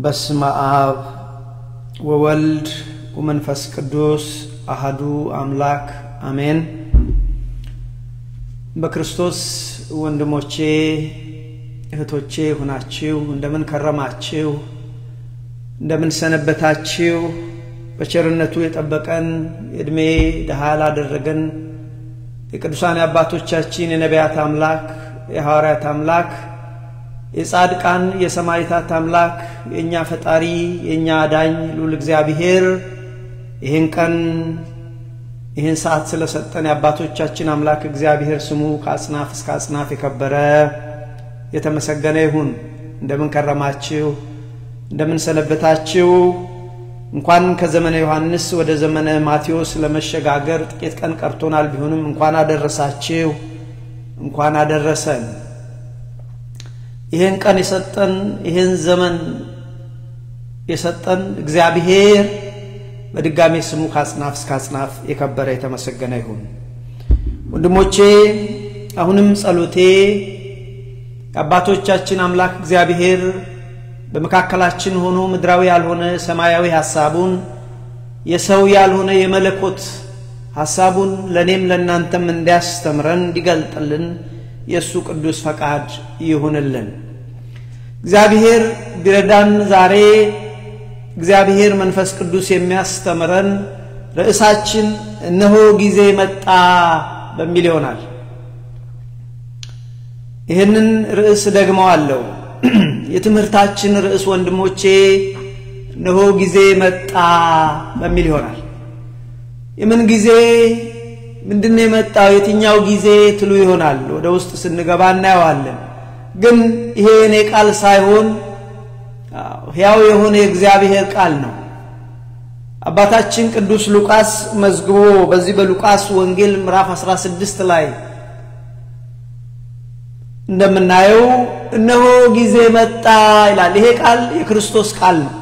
በስመ አብ ወወልድ ወመንፈስ ቅዱስ አህዱ አምላክ አሜን። በክርስቶስ ወንድሞቼ እህቶቼ ሁናችሁ እንደምን ከረማችሁ? እንደምን ሰነበታችሁ? በቸርነቱ የጠበቀን የዕድሜ ድሃ ላደረገን የቅዱሳን አባቶቻችን የነቢያት አምላክ የሐዋርያት አምላክ የጻድቃን የሰማዕታት አምላክ የእኛ ፈጣሪ የእኛ አዳኝ ልዑል እግዚአብሔር ይህን ቀን ይህን ሰዓት ስለሰጠን የአባቶቻችን አምላክ እግዚአብሔር ስሙ ከአጽናፍ እስከ አጽናፍ የከበረ የተመሰገነ ይሁን። እንደምን ከረማችሁ? እንደምን ሰነበታችሁ? እንኳን ከዘመነ ዮሐንስ ወደ ዘመነ ማቴዎስ ለመሸጋገር ጥቂት ቀን ቀርቶናል። ቢሆንም እንኳን አደረሳችሁ፣ እንኳን አደረሰን። ይህን ቀን የሰጠን ይህን ዘመን የሰጠን እግዚአብሔር በድጋሜ ስሙ ከአጽናፍ እስከ አጽናፍ የከበረ የተመሰገነ ይሁን። ወንድሞቼ አሁንም ጸሎቴ የአባቶቻችን አምላክ እግዚአብሔር በመካከላችን ሆኖ ምድራዊ ያልሆነ ሰማያዊ ሐሳቡን የሰው ያልሆነ የመለኮት ሐሳቡን ለእኔም ለእናንተም እንዲያስተምረን እንዲገልጥልን የእሱ ቅዱስ ፈቃድ ይሁንልን። እግዚአብሔር ቢረዳን ዛሬ እግዚአብሔር መንፈስ ቅዱስ የሚያስተምረን ርዕሳችን እነሆ ጊዜ መጣ በሚል ይሆናል። ይህንን ርዕስ ደግመዋለሁ። የትምህርታችን ርዕስ ወንድሞቼ እነሆ ጊዜ መጣ በሚል ይሆናል። የምን ጊዜ ምንድነው የመጣው? የትኛው ጊዜ ትሉ ይሆናል። ወደ ውስጥ ስንገባ እናየዋለን። ግን ይሄ የኔ ቃል ሳይሆን ሕያው የሆነ የእግዚአብሔር ቃል ነው። አባታችን ቅዱስ ሉቃስ መዝግቦ በዚህ በሉቃስ ወንጌል ምዕራፍ 16 ላይ እንደምናየው እነሆ ጊዜ መጣ ይላል። ይሄ ቃል የክርስቶስ ቃል ነው።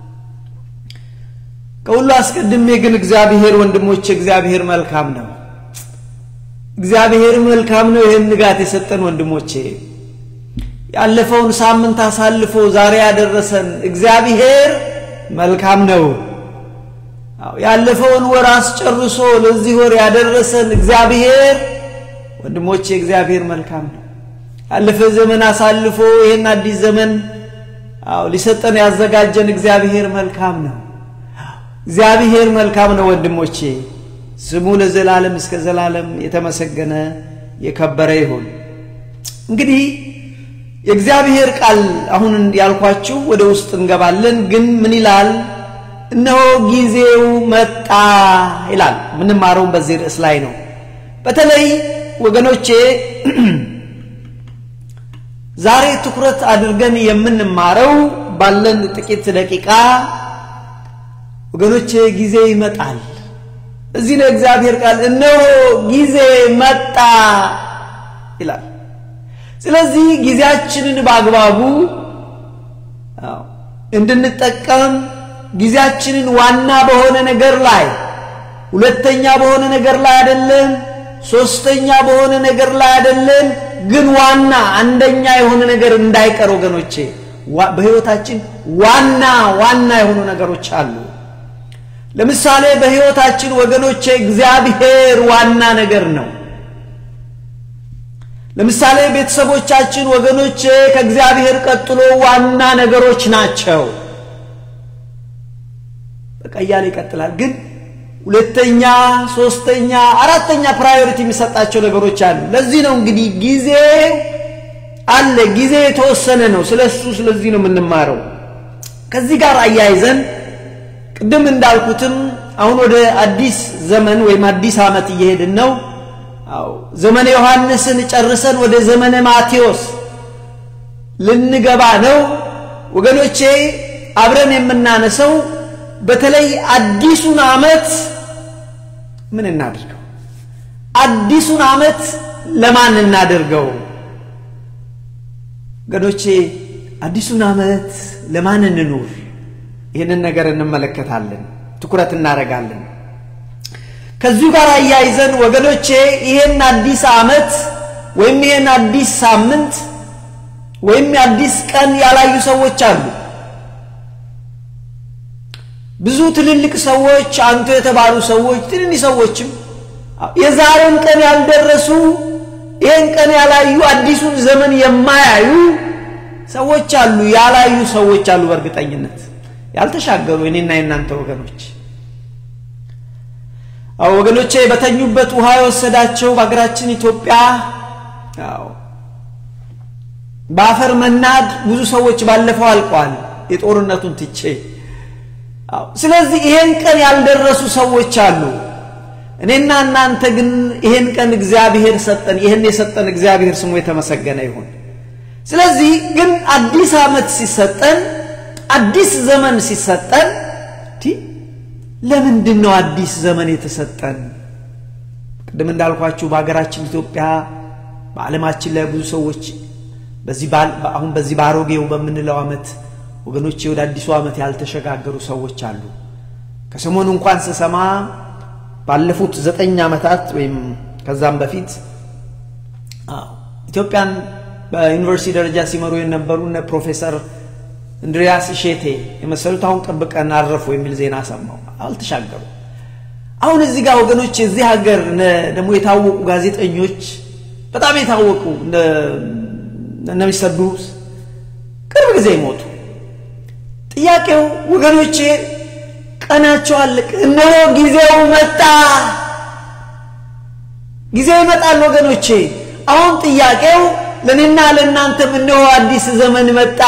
ከሁሉ አስቀድሜ ግን እግዚአብሔር ወንድሞቼ፣ እግዚአብሔር መልካም ነው። እግዚአብሔር መልካም ነው። ይህን ንጋት የሰጠን ወንድሞቼ፣ ያለፈውን ሳምንት አሳልፎ ዛሬ ያደረሰን እግዚአብሔር መልካም ነው። ያለፈውን ወር አስጨርሶ ለዚህ ወር ያደረሰን እግዚአብሔር ወንድሞቼ፣ እግዚአብሔር መልካም ነው። ያለፈ ዘመን አሳልፎ ይህን አዲስ ዘመን አዎ ሊሰጠን ያዘጋጀን እግዚአብሔር መልካም ነው። እግዚአብሔር መልካም ነው ወንድሞቼ፣ ስሙ ለዘላለም እስከ ዘላለም የተመሰገነ የከበረ ይሁን። እንግዲህ የእግዚአብሔር ቃል አሁን ያልኳችሁ ወደ ውስጥ እንገባለን። ግን ምን ይላል? እነሆ ጊዜው መጣ ይላል። ምንማረውም በዚህ ርዕስ ላይ ነው። በተለይ ወገኖቼ ዛሬ ትኩረት አድርገን የምንማረው ባለን ጥቂት ደቂቃ ወገኖቼ ጊዜ ይመጣል። እዚህ ነው እግዚአብሔር ቃል እነሆ ጊዜ መጣ ይላል። ስለዚህ ጊዜያችንን በአግባቡ እንድንጠቀም ጊዜያችንን ዋና በሆነ ነገር ላይ ሁለተኛ በሆነ ነገር ላይ አይደለም፣ ሶስተኛ በሆነ ነገር ላይ አይደለም፣ ግን ዋና አንደኛ የሆነ ነገር እንዳይቀር ወገኖቼ፣ በሕይወታችን ዋና ዋና የሆኑ ነገሮች አሉ። ለምሳሌ በሕይወታችን ወገኖቼ እግዚአብሔር ዋና ነገር ነው። ለምሳሌ ቤተሰቦቻችን ወገኖቼ ከእግዚአብሔር ቀጥሎ ዋና ነገሮች ናቸው። በቃ እያለ ይቀጥላል። ግን ሁለተኛ፣ ሶስተኛ፣ አራተኛ ፕራዮሪቲ የሚሰጣቸው ነገሮች አሉ። ለዚህ ነው እንግዲህ ጊዜ አለ። ጊዜ የተወሰነ ነው። ስለ እሱ ስለዚህ ነው የምንማረው። ከዚህ ጋር አያይዘን ቅድም እንዳልኩትም አሁን ወደ አዲስ ዘመን ወይም አዲስ ዓመት እየሄድን ነው። አዎ ዘመነ ዮሐንስን ጨርሰን ወደ ዘመነ ማቴዎስ ልንገባ ነው ወገኖቼ። አብረን የምናነሰው በተለይ አዲሱን ዓመት ምን እናድርገው? አዲሱን ዓመት ለማን እናደርገው? ወገኖቼ አዲሱን ዓመት ለማን እንኑር? ይህንን ነገር እንመለከታለን፣ ትኩረት እናደርጋለን። ከዚሁ ጋር አያይዘን ወገኖቼ ይሄን አዲስ ዓመት ወይም ይሄን አዲስ ሳምንት ወይም የአዲስ ቀን ያላዩ ሰዎች አሉ። ብዙ ትልልቅ ሰዎች አንቱ የተባሉ ሰዎች ትንንሽ ሰዎችም የዛሬን ቀን ያልደረሱ ይህን ቀን ያላዩ አዲሱን ዘመን የማያዩ ሰዎች አሉ፣ ያላዩ ሰዎች አሉ። በእርግጠኝነት ያልተሻገሩ የኔና የእናንተ ወገኖች አዎ ወገኖቼ በተኙበት ውሃ የወሰዳቸው በሀገራችን ኢትዮጵያ አዎ በአፈር መናድ ብዙ ሰዎች ባለፈው አልቀዋል፣ የጦርነቱን ትቼ። አዎ ስለዚህ ይሄን ቀን ያልደረሱ ሰዎች አሉ። እኔና እናንተ ግን ይሄን ቀን እግዚአብሔር ሰጠን። ይሄን የሰጠን እግዚአብሔር ስሙ የተመሰገነ ይሁን። ስለዚህ ግን አዲስ ዓመት ሲሰጠን፣ አዲስ ዘመን ሲሰጠን ለምንድን ነው አዲስ ዘመን የተሰጠን? ቅድም እንዳልኳችሁ በሀገራችን ኢትዮጵያ በዓለማችን ላይ ብዙ ሰዎች በዚህ አሁን በዚህ በአሮጌው በምንለው ዓመት ወገኖቼ ወደ አዲሱ ዓመት ያልተሸጋገሩ ሰዎች አሉ። ከሰሞኑ እንኳን ስሰማ ባለፉት ዘጠኝ ዓመታት ወይም ከዛም በፊት ኢትዮጵያን በዩኒቨርሲቲ ደረጃ ሲመሩ የነበሩ እነ ፕሮፌሰር እንድሪያስ እሼቴ የመሰሉት አሁን ቅርብ ቀን አረፉ የሚል ዜና ሰማሁ። አልተሻገሩ። አሁን እዚህ ጋር ወገኖች እዚህ ሀገር ደግሞ የታወቁ ጋዜጠኞች በጣም የታወቁ እነ ሚስተር ብሩስ ቅርብ ጊዜ ይሞቱ። ጥያቄው ወገኖቼ ቀናቸው አለቀ። እነሆ ጊዜው መጣ። ጊዜው ይመጣል ወገኖቼ። አሁን ጥያቄው ለእኔና ለእናንተም እነሆ አዲስ ዘመን መጣ።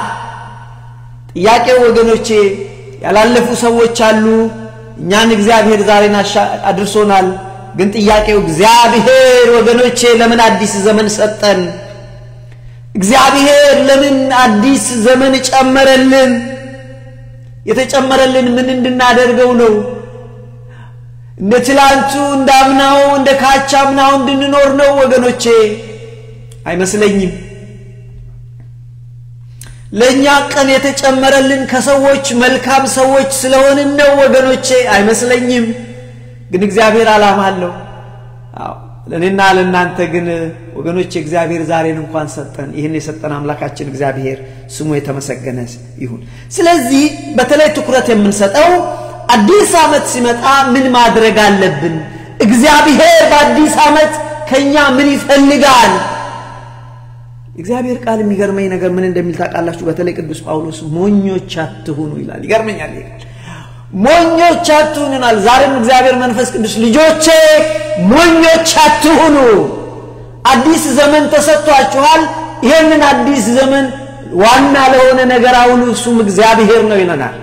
ጥያቄው ወገኖቼ ያላለፉ ሰዎች አሉ። እኛን እግዚአብሔር ዛሬን አድርሶናል። ግን ጥያቄው እግዚአብሔር ወገኖቼ ለምን አዲስ ዘመን ሰጠን? እግዚአብሔር ለምን አዲስ ዘመን ጨመረልን? የተጨመረልን ምን እንድናደርገው ነው? እንደ ትላንቱ እንዳምናው እንደ ካቻምናው እንድንኖር ነው ወገኖቼ? አይመስለኝም። ለእኛ ቀን የተጨመረልን ከሰዎች መልካም ሰዎች ስለሆንን ነው ወገኖቼ? አይመስለኝም። ግን እግዚአብሔር ዓላማ አለው። አዎ ለእኔና ለእናንተ ግን ወገኖቼ እግዚአብሔር ዛሬን እንኳን ሰጠን። ይህን የሰጠን አምላካችን እግዚአብሔር ስሙ የተመሰገነ ይሁን። ስለዚህ በተለይ ትኩረት የምንሰጠው አዲስ ዓመት ሲመጣ ምን ማድረግ አለብን? እግዚአብሔር በአዲስ ዓመት ከእኛ ምን ይፈልጋል? እግዚአብሔር ቃል የሚገርመኝ ነገር ምን እንደሚል ታውቃላችሁ? በተለይ ቅዱስ ጳውሎስ ሞኞች አትሁኑ ይላል። ይገርመኛል ይሄ ቃል ሞኞች አትሁኑ ይላል። ዛሬም እግዚአብሔር መንፈስ ቅዱስ ልጆቼ ሞኞች አትሁኑ፣ አዲስ ዘመን ተሰጥቷችኋል። ይህንን አዲስ ዘመን ዋና ለሆነ ነገር አውሉ፣ እሱም እግዚአብሔር ነው ይለናል።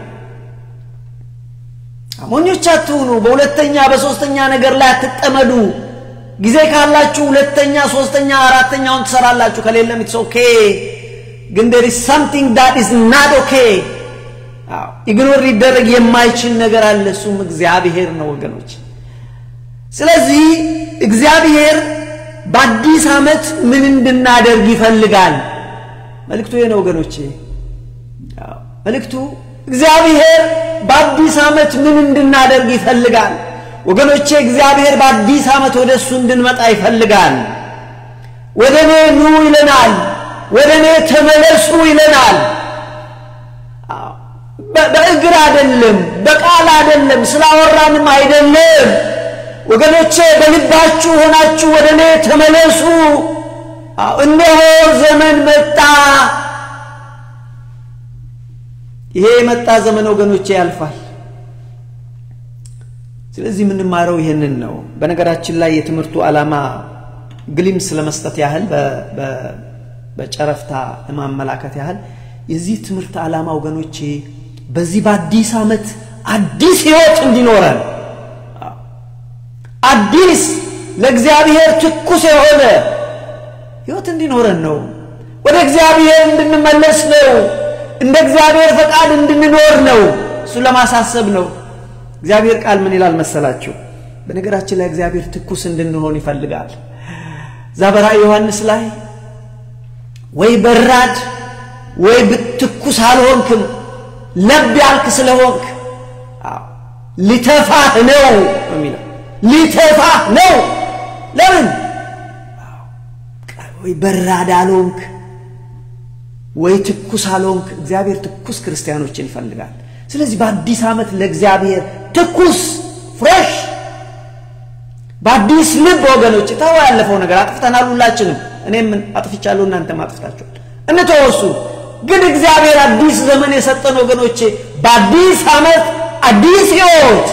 ሞኞች አትሁኑ፣ በሁለተኛ በሶስተኛ ነገር ላይ አትጠመዱ። ጊዜ ካላችሁ ሁለተኛ፣ ሶስተኛ፣ አራተኛውን ትሰራላችሁ። ከሌለም ኢትስ ኦኬ። ግን there is something that is not okay ኢግኖር ሊደረግ የማይችል ነገር አለ። እሱም እግዚአብሔር ነው ወገኖች። ስለዚህ እግዚአብሔር በአዲስ ዓመት ምን እንድናደርግ ይፈልጋል? መልእክቱ ይሄ ነው ወገኖቼ። መልእክቱ እግዚአብሔር በአዲስ ዓመት ምን እንድናደርግ ይፈልጋል? ወገኖቼ እግዚአብሔር በአዲስ ዓመት ወደ እሱ እንድንመጣ ይፈልጋል። ወደ እኔ ኑ ይለናል። ወደ እኔ ተመለሱ ይለናል። በእግር አይደለም፣ በቃል አይደለም፣ ስላወራንም አይደለም። ወገኖቼ በልባችሁ ሆናችሁ ወደ እኔ ተመለሱ። እነሆ ዘመን መጣ። ይሄ የመጣ ዘመን ወገኖቼ ያልፋል። ስለዚህ የምንማረው ይሄንን ነው። በነገራችን ላይ የትምህርቱ ዓላማ ግሊምስ ለመስጠት ያህል በጨረፍታ ለማመላከት ያህል የዚህ ትምህርት ዓላማ ወገኖቼ በዚህ በአዲስ ዓመት አዲስ ህይወት እንዲኖረን አዲስ ለእግዚአብሔር ትኩስ የሆነ ህይወት እንዲኖረን ነው። ወደ እግዚአብሔር እንድንመለስ ነው። እንደ እግዚአብሔር ፈቃድ እንድንኖር ነው። እሱን ለማሳሰብ ነው። እግዚአብሔር ቃል ምን ይላል መሰላችሁ? በነገራችን ላይ እግዚአብሔር ትኩስ እንድንሆን ይፈልጋል። እዛ በራእይ ዮሐንስ ላይ ወይ በራድ ወይ ትኩስ አልሆንክም ለብ ያልክ ስለሆንክ ሊተፋህ ነው የሚለው ሊተፋህ ነው። ለምን ወይ በራድ አልሆንክ ወይ ትኩስ አልሆንክ። እግዚአብሔር ትኩስ ክርስቲያኖችን ይፈልጋል። ስለዚህ በአዲስ ዓመት ለእግዚአብሔር ትኩስ ፍሬሽ በአዲስ ልብ ወገኖች ተው ያለፈው ነገር አጥፍተናል ሁላችንም እኔም አጥፍቻለሁ እናንተም አጥፍታችኋል እንተወሱ ግን እግዚአብሔር አዲስ ዘመን የሰጠን ወገኖቼ በአዲስ ዓመት አዲስ ህይወት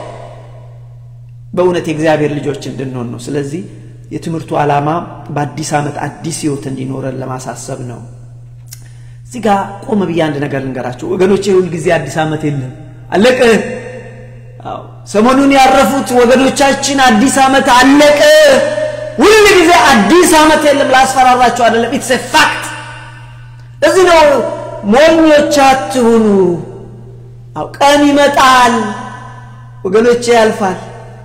በእውነት የእግዚአብሔር ልጆች እንድንሆን ነው ስለዚህ የትምህርቱ ዓላማ በአዲስ ዓመት አዲስ ህይወት እንዲኖረን ለማሳሰብ ነው እዚህ ጋር ቆመ ብዬ አንድ ነገር ልንገራቸው ወገኖቼ ሁል ጊዜ አዲስ ዓመት የለም አለቀ ሰሞኑን ያረፉት ወገኖቻችን አዲስ ዓመት አለቀ ሁል ጊዜ አዲስ ዓመት የለም ላስፈራራቸው አይደለም ኢትስ ፋክት እዚህ ነው ሞኞች አትሁኑ ቀን ይመጣል ወገኖቼ ያልፋል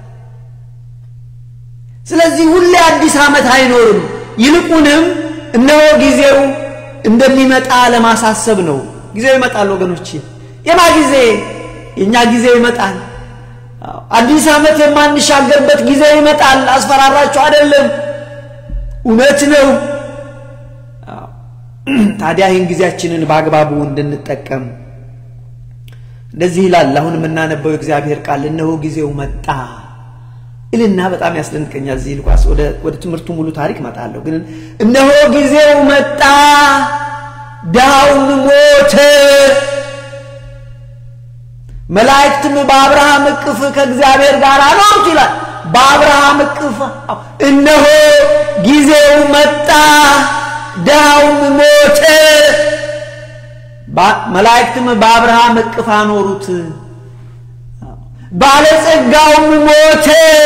ስለዚህ ሁሌ አዲስ ዓመት አይኖርም ይልቁንም እነሆ ጊዜው እንደሚመጣ ለማሳሰብ ነው ጊዜው ይመጣል ወገኖች የማ ጊዜ የእኛ ጊዜ ይመጣል አዲስ ዓመት የማንሻገርበት ጊዜ ይመጣል አስፈራራችሁ አይደለም እውነት ነው ታዲያ ይህን ጊዜያችንን በአግባቡ እንድንጠቀም እንደዚህ ይላል አሁን የምናነበው የእግዚአብሔር ቃል እነሆ ጊዜው መጣ እልና በጣም ያስደንቀኛል እዚህ ሉቃስ ወደ ትምህርቱ ሙሉ ታሪክ መጣለሁ ግን እነሆ ጊዜው መጣ ድሃውም ሞተ መላእክትም በአብርሃም እቅፍ ከእግዚአብሔር ጋር አኖሩት ይላል በአብርሃም እቅፍ እነሆ ጊዜው መጣ ድሃውም ሞተ መላእክትም በአብርሃም እቅፍ አኖሩት ባለጸጋውም ሞተ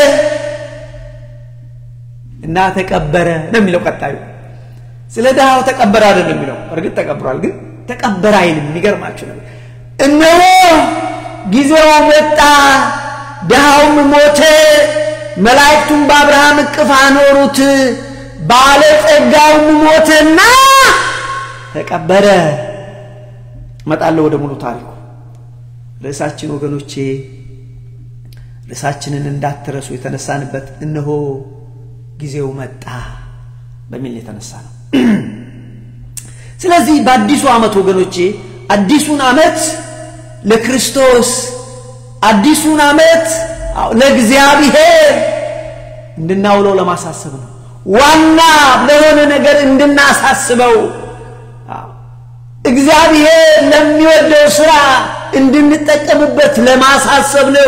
እና ተቀበረ ነው የሚለው ቀጣዩ ስለ ድሃው ተቀበረ አይደለም የሚለው እርግጥ ተቀብሯል ግን ተቀበረ አይልም የሚገርማችሁ ነገር እነሆ ጊዜው መጣ ድሃውም ሞተ መላእክቱም በአብርሃም እቅፍ አኖሩት ባለጸጋውም ሞተና ተቀበረ እመጣለሁ ወደ ሙሉ ታሪኩ ርዕሳችን ወገኖቼ ርዕሳችንን እንዳትረሱ የተነሳንበት እነሆ ጊዜው መጣ በሚል የተነሳ ነው ስለዚህ በአዲሱ ዓመት ወገኖቼ አዲሱን ዓመት ለክርስቶስ አዲሱን ዓመት ለእግዚአብሔር እንድናውለው ለማሳሰብ ነው ዋና ለሆነ ነገር እንድናሳስበው እግዚአብሔር ለሚወደው ስራ እንድንጠቀምበት ለማሳሰብ ነው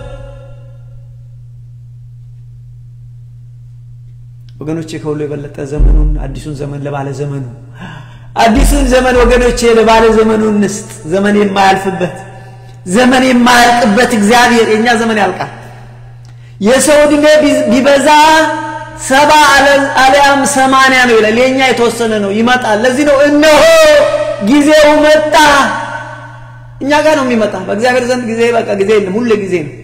ወገኖቼ ከሁሉ የበለጠ ዘመኑን አዲሱን ዘመን ለባለ ዘመኑ አዲሱን ዘመን ወገኖቼ ለባለ ዘመኑ እንስጥ ዘመን የማያልፍበት ዘመን የማያልቅበት እግዚአብሔር የእኛ ዘመን ያልቃል የሰው ዕድሜ ቢበዛ ሰባ አሊያም ሰማንያ ነው ይላል የእኛ የተወሰነ ነው ይመጣል ለዚህ ነው እነሆ ጊዜው መጣ እኛ ጋር ነው የሚመጣ በእግዚአብሔር ዘንድ ጊዜ በቃ ጊዜ የለም ሁሌ ጊዜ ነው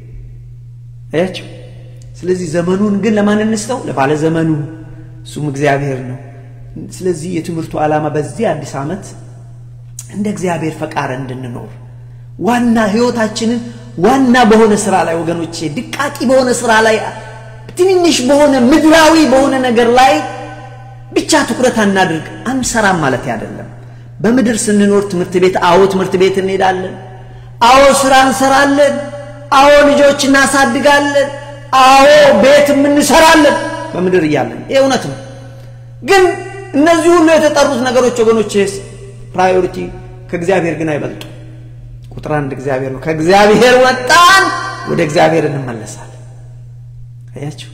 አያቸው ስለዚህ ዘመኑን ግን ለማን እንስተው ለባለ ዘመኑ እሱም እግዚአብሔር ነው ስለዚህ የትምህርቱ ዓላማ በዚህ አዲስ ዓመት እንደ እግዚአብሔር ፈቃድ እንድንኖር ዋና ህይወታችንን ዋና በሆነ ስራ ላይ ወገኖቼ ድቃቂ በሆነ ስራ ላይ ትንንሽ በሆነ ምድራዊ በሆነ ነገር ላይ ብቻ ትኩረት አናድርግ አንሰራም ማለት አይደለም በምድር ስንኖር ትምህርት ቤት አዎ ትምህርት ቤት እንሄዳለን አዎ ስራ እንሰራለን አዎ ልጆች እናሳድጋለን አዎ ቤት እንሰራለን በምድር እያለን ይህ እውነት ነው ግን እነዚህ ሁሉ የተጠሩት ነገሮች ወገኖች ፕራዮሪቲ ከእግዚአብሔር ግን አይበልጡ ቁጥር አንድ እግዚአብሔር ነው ከእግዚአብሔር ወጣን ወደ እግዚአብሔር እንመለሳለን አያችሁ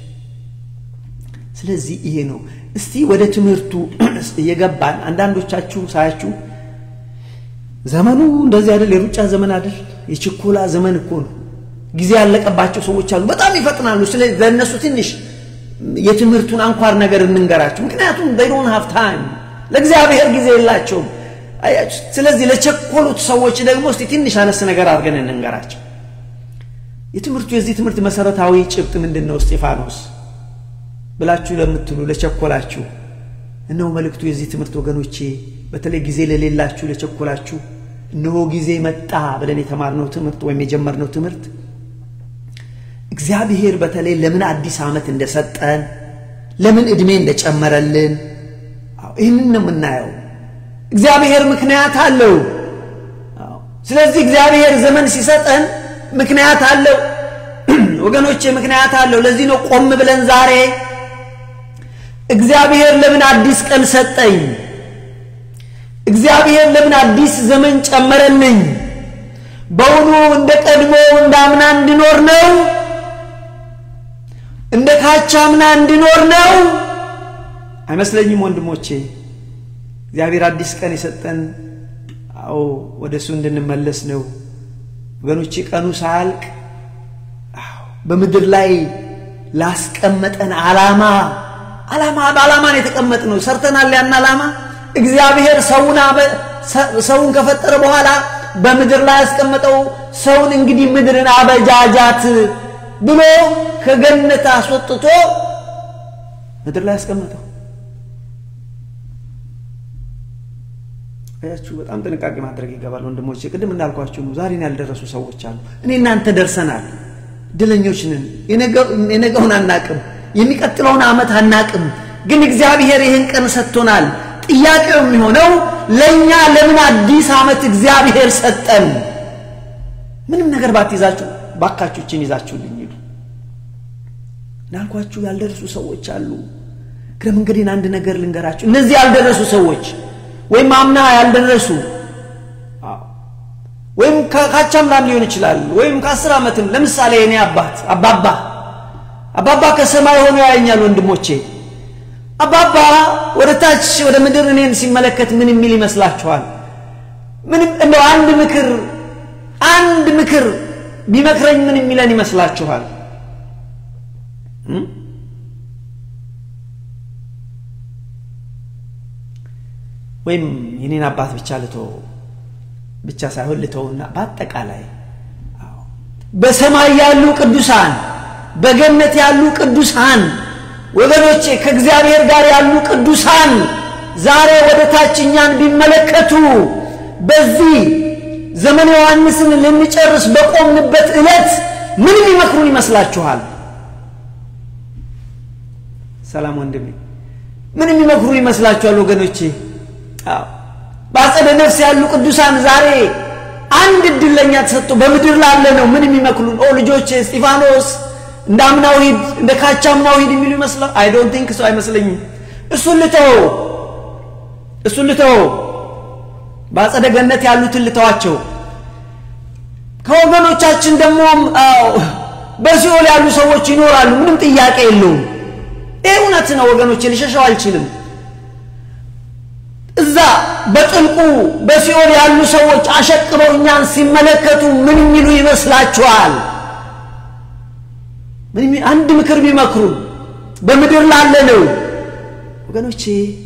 ስለዚህ ይሄ ነው እስቲ ወደ ትምህርቱ እየገባን አንዳንዶቻችሁ ሳያችሁ ዘመኑ እንደዚህ አይደል የሩጫ ዘመን አይደል የችኮላ ዘመን እኮ ነው ጊዜ ያለቀባቸው ሰዎች አሉ በጣም ይፈጥናሉ ስለዚህ ለእነሱ ትንሽ የትምህርቱን አንኳር ነገር እንንገራቸው ምክንያቱም ዶን ሃቭ ታይም ለእግዚአብሔር ጊዜ የላቸውም ስለዚህ ለቸኮሉት ሰዎች ደግሞ እስቲ ትንሽ አነስ ነገር አድርገን እንንገራቸው የትምህርቱ የዚህ ትምህርት መሰረታዊ ጭብጥ ምንድን ነው እስጢፋኖስ ብላችሁ ለምትሉ ለቸኮላችሁ እነሆ መልእክቱ የዚህ ትምህርት ወገኖቼ በተለይ ጊዜ ለሌላችሁ ለቸኮላችሁ እነሆ ጊዜ መጣ ብለን የተማርነው ትምህርት ወይም የጀመርነው ትምህርት እግዚአብሔር በተለይ ለምን አዲስ ዓመት እንደሰጠን ለምን ዕድሜ እንደጨመረልን ይህንን ነው የምናየው እግዚአብሔር ምክንያት አለው ስለዚህ እግዚአብሔር ዘመን ሲሰጠን ምክንያት አለው ወገኖቼ፣ ምክንያት አለው። ለዚህ ነው ቆም ብለን ዛሬ እግዚአብሔር ለምን አዲስ ቀን ሰጠኝ? እግዚአብሔር ለምን አዲስ ዘመን ጨመረልኝ? በውኑ እንደ ቀድሞ እንደ አምና እንድኖር ነው? እንደ ካቻምና እንድኖር ነው? አይመስለኝም ወንድሞቼ። እግዚአብሔር አዲስ ቀን የሰጠን አዎ ወደ እሱ እንድንመለስ ነው ወገኖቼ። ቀኑ ሳያልቅ በምድር ላይ ላስቀመጠን ዓላማ ዓላማ በዓላማ ነው የተቀመጥ ነው። ሰርተናል ያን ዓላማ እግዚአብሔር ሰውን ሰውን ከፈጠረ በኋላ በምድር ላይ ያስቀመጠው ሰውን እንግዲህ ምድርን አበጃጃት ብሎ ከገነት አስወጥቶ ምድር ላይ ያስቀመጠው። አያችሁ፣ በጣም ጥንቃቄ ማድረግ ይገባል ወንድሞቼ። ቅድም እንዳልኳችሁ ነው። ዛሬን ያልደረሱ ሰዎች አሉ። እኔ እናንተ ደርሰናል። ድለኞች ነን። የነገውን አናቅም፣ የሚቀጥለውን ዓመት አናቅም። ግን እግዚአብሔር ይህን ቀን ሰጥቶናል። ጥያቄው የሚሆነው ለእኛ ለምን አዲስ ዓመት እግዚአብሔር ሰጠን? ምንም ነገር ባትይዛችሁ ባካችሁችን ይዛችሁልኝ ሂዱ። እንዳልኳችሁ ያልደረሱ ሰዎች አሉ። እግረ መንገዴን አንድ ነገር ልንገራችሁ። እነዚህ ያልደረሱ ሰዎች ወይም አምና ያልደረሱ ወይም ካቻምላም ሊሆን ይችላል ወይም ከአስር ዓመትም ለምሳሌ የኔ አባት አባባ አባባ ከሰማይ ሆኖ ያየኛል ወንድሞቼ አባባ ወደ ታች ወደ ምድር እኔን ሲመለከት ምን የሚል ይመስላችኋል ምንም እንደው አንድ ምክር አንድ ምክር ቢመክረኝ ምን የሚለን ይመስላችኋል ወይም የኔን አባት ብቻ ልቶ ብቻ ሳይሆን ልተውና በአጠቃላይ በሰማይ ያሉ ቅዱሳን በገነት ያሉ ቅዱሳን ወገኖቼ ከእግዚአብሔር ጋር ያሉ ቅዱሳን ዛሬ ወደ ታች እኛን ቢመለከቱ በዚህ ዘመነ ዮሐንስን ልንጨርስ በቆምንበት ዕለት ምንም ይመክሩን ይመስላችኋል? ሰላም ወንድሜ፣ ምንም ይመክሩን ይመስላችኋል ወገኖቼ? በአጸደ ነፍስ ያሉ ቅዱሳን ዛሬ አንድ እድል ለእኛ ተሰጥቶ በምድር ላለ ነው ምን የሚመክሉን? ኦ ልጆቼ እስጢፋኖስ እንደ አምናው ሂድ እንደ ካቻማው ሂድ የሚሉ ይመስላል። አይ ዶንት ቲንክ ሰው አይመስለኝም። እሱን ልተው እሱን ልተው፣ በአጸደ ገነት ያሉትን ልተዋቸው። ከወገኖቻችን ደግሞ በሲኦል ያሉ ሰዎች ይኖራሉ። ምንም ጥያቄ የለውም። ይህ እውነት ነው ወገኖቼ፣ ልሸሸው አልችልም። እዛ በጥልቁ በሲኦል ያሉ ሰዎች አሸቅበው እኛን ሲመለከቱ ምን የሚሉ ይመስላችኋል? አንድ ምክር ቢመክሩ በምድር ላለ ነው ወገኖቼ።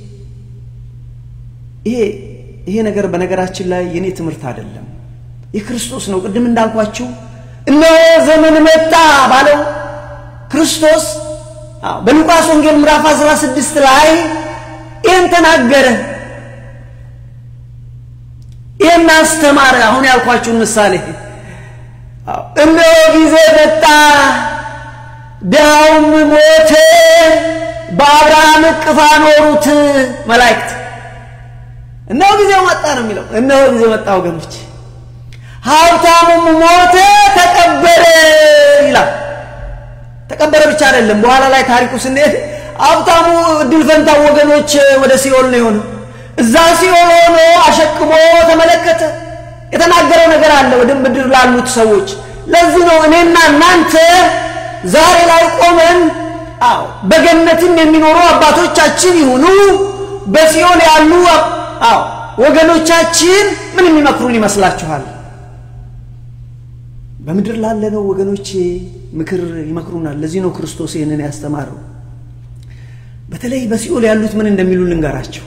ይሄ ይሄ ነገር በነገራችን ላይ የኔ ትምህርት አይደለም፣ የክርስቶስ ነው። ቅድም እንዳልኳችሁ እነሆ ዘመን መጣ ባለው ክርስቶስ በሉቃስ ወንጌል ምዕራፍ 16 ላይ ይህን ተናገረ። ይህን አስተማረ። አሁን ያልኳችሁን ምሳሌ እነሆ ጊዜ መጣ፣ ድሃውም ሞተ፣ በአብርሃም እቅፍ አኖሩት መላእክት። እነሆ ጊዜው መጣ ነው የሚለው። እነሆ ጊዜው መጣ ወገኖች፣ ሀብታሙም ሞተ፣ ተቀበረ ይላል። ተቀበረ ብቻ አይደለም፣ በኋላ ላይ ታሪኩ ስንሄድ ሀብታሙ እድል ፈንታው ወገኖች ወደ ሲኦል ነው የሆነው። እዛ ሲኦል ሆኖ አሸክሞ ተመለከተ። የተናገረው ነገር አለ ወደ ምድር ላሉት ሰዎች። ለዚህ ነው እኔና እናንተ ዛሬ ላይ ቆመን አዎ በገነትም የሚኖሩ አባቶቻችን ይሁኑ በሲኦል ያሉ አዎ ወገኖቻችን ምን የሚመክሩን ይመስላችኋል? በምድር ላለነው ወገኖቼ ምክር ይመክሩናል። ለዚህ ነው ክርስቶስ ይህንን ያስተማረው። በተለይ በሲኦል ያሉት ምን እንደሚሉ ልንገራቸው።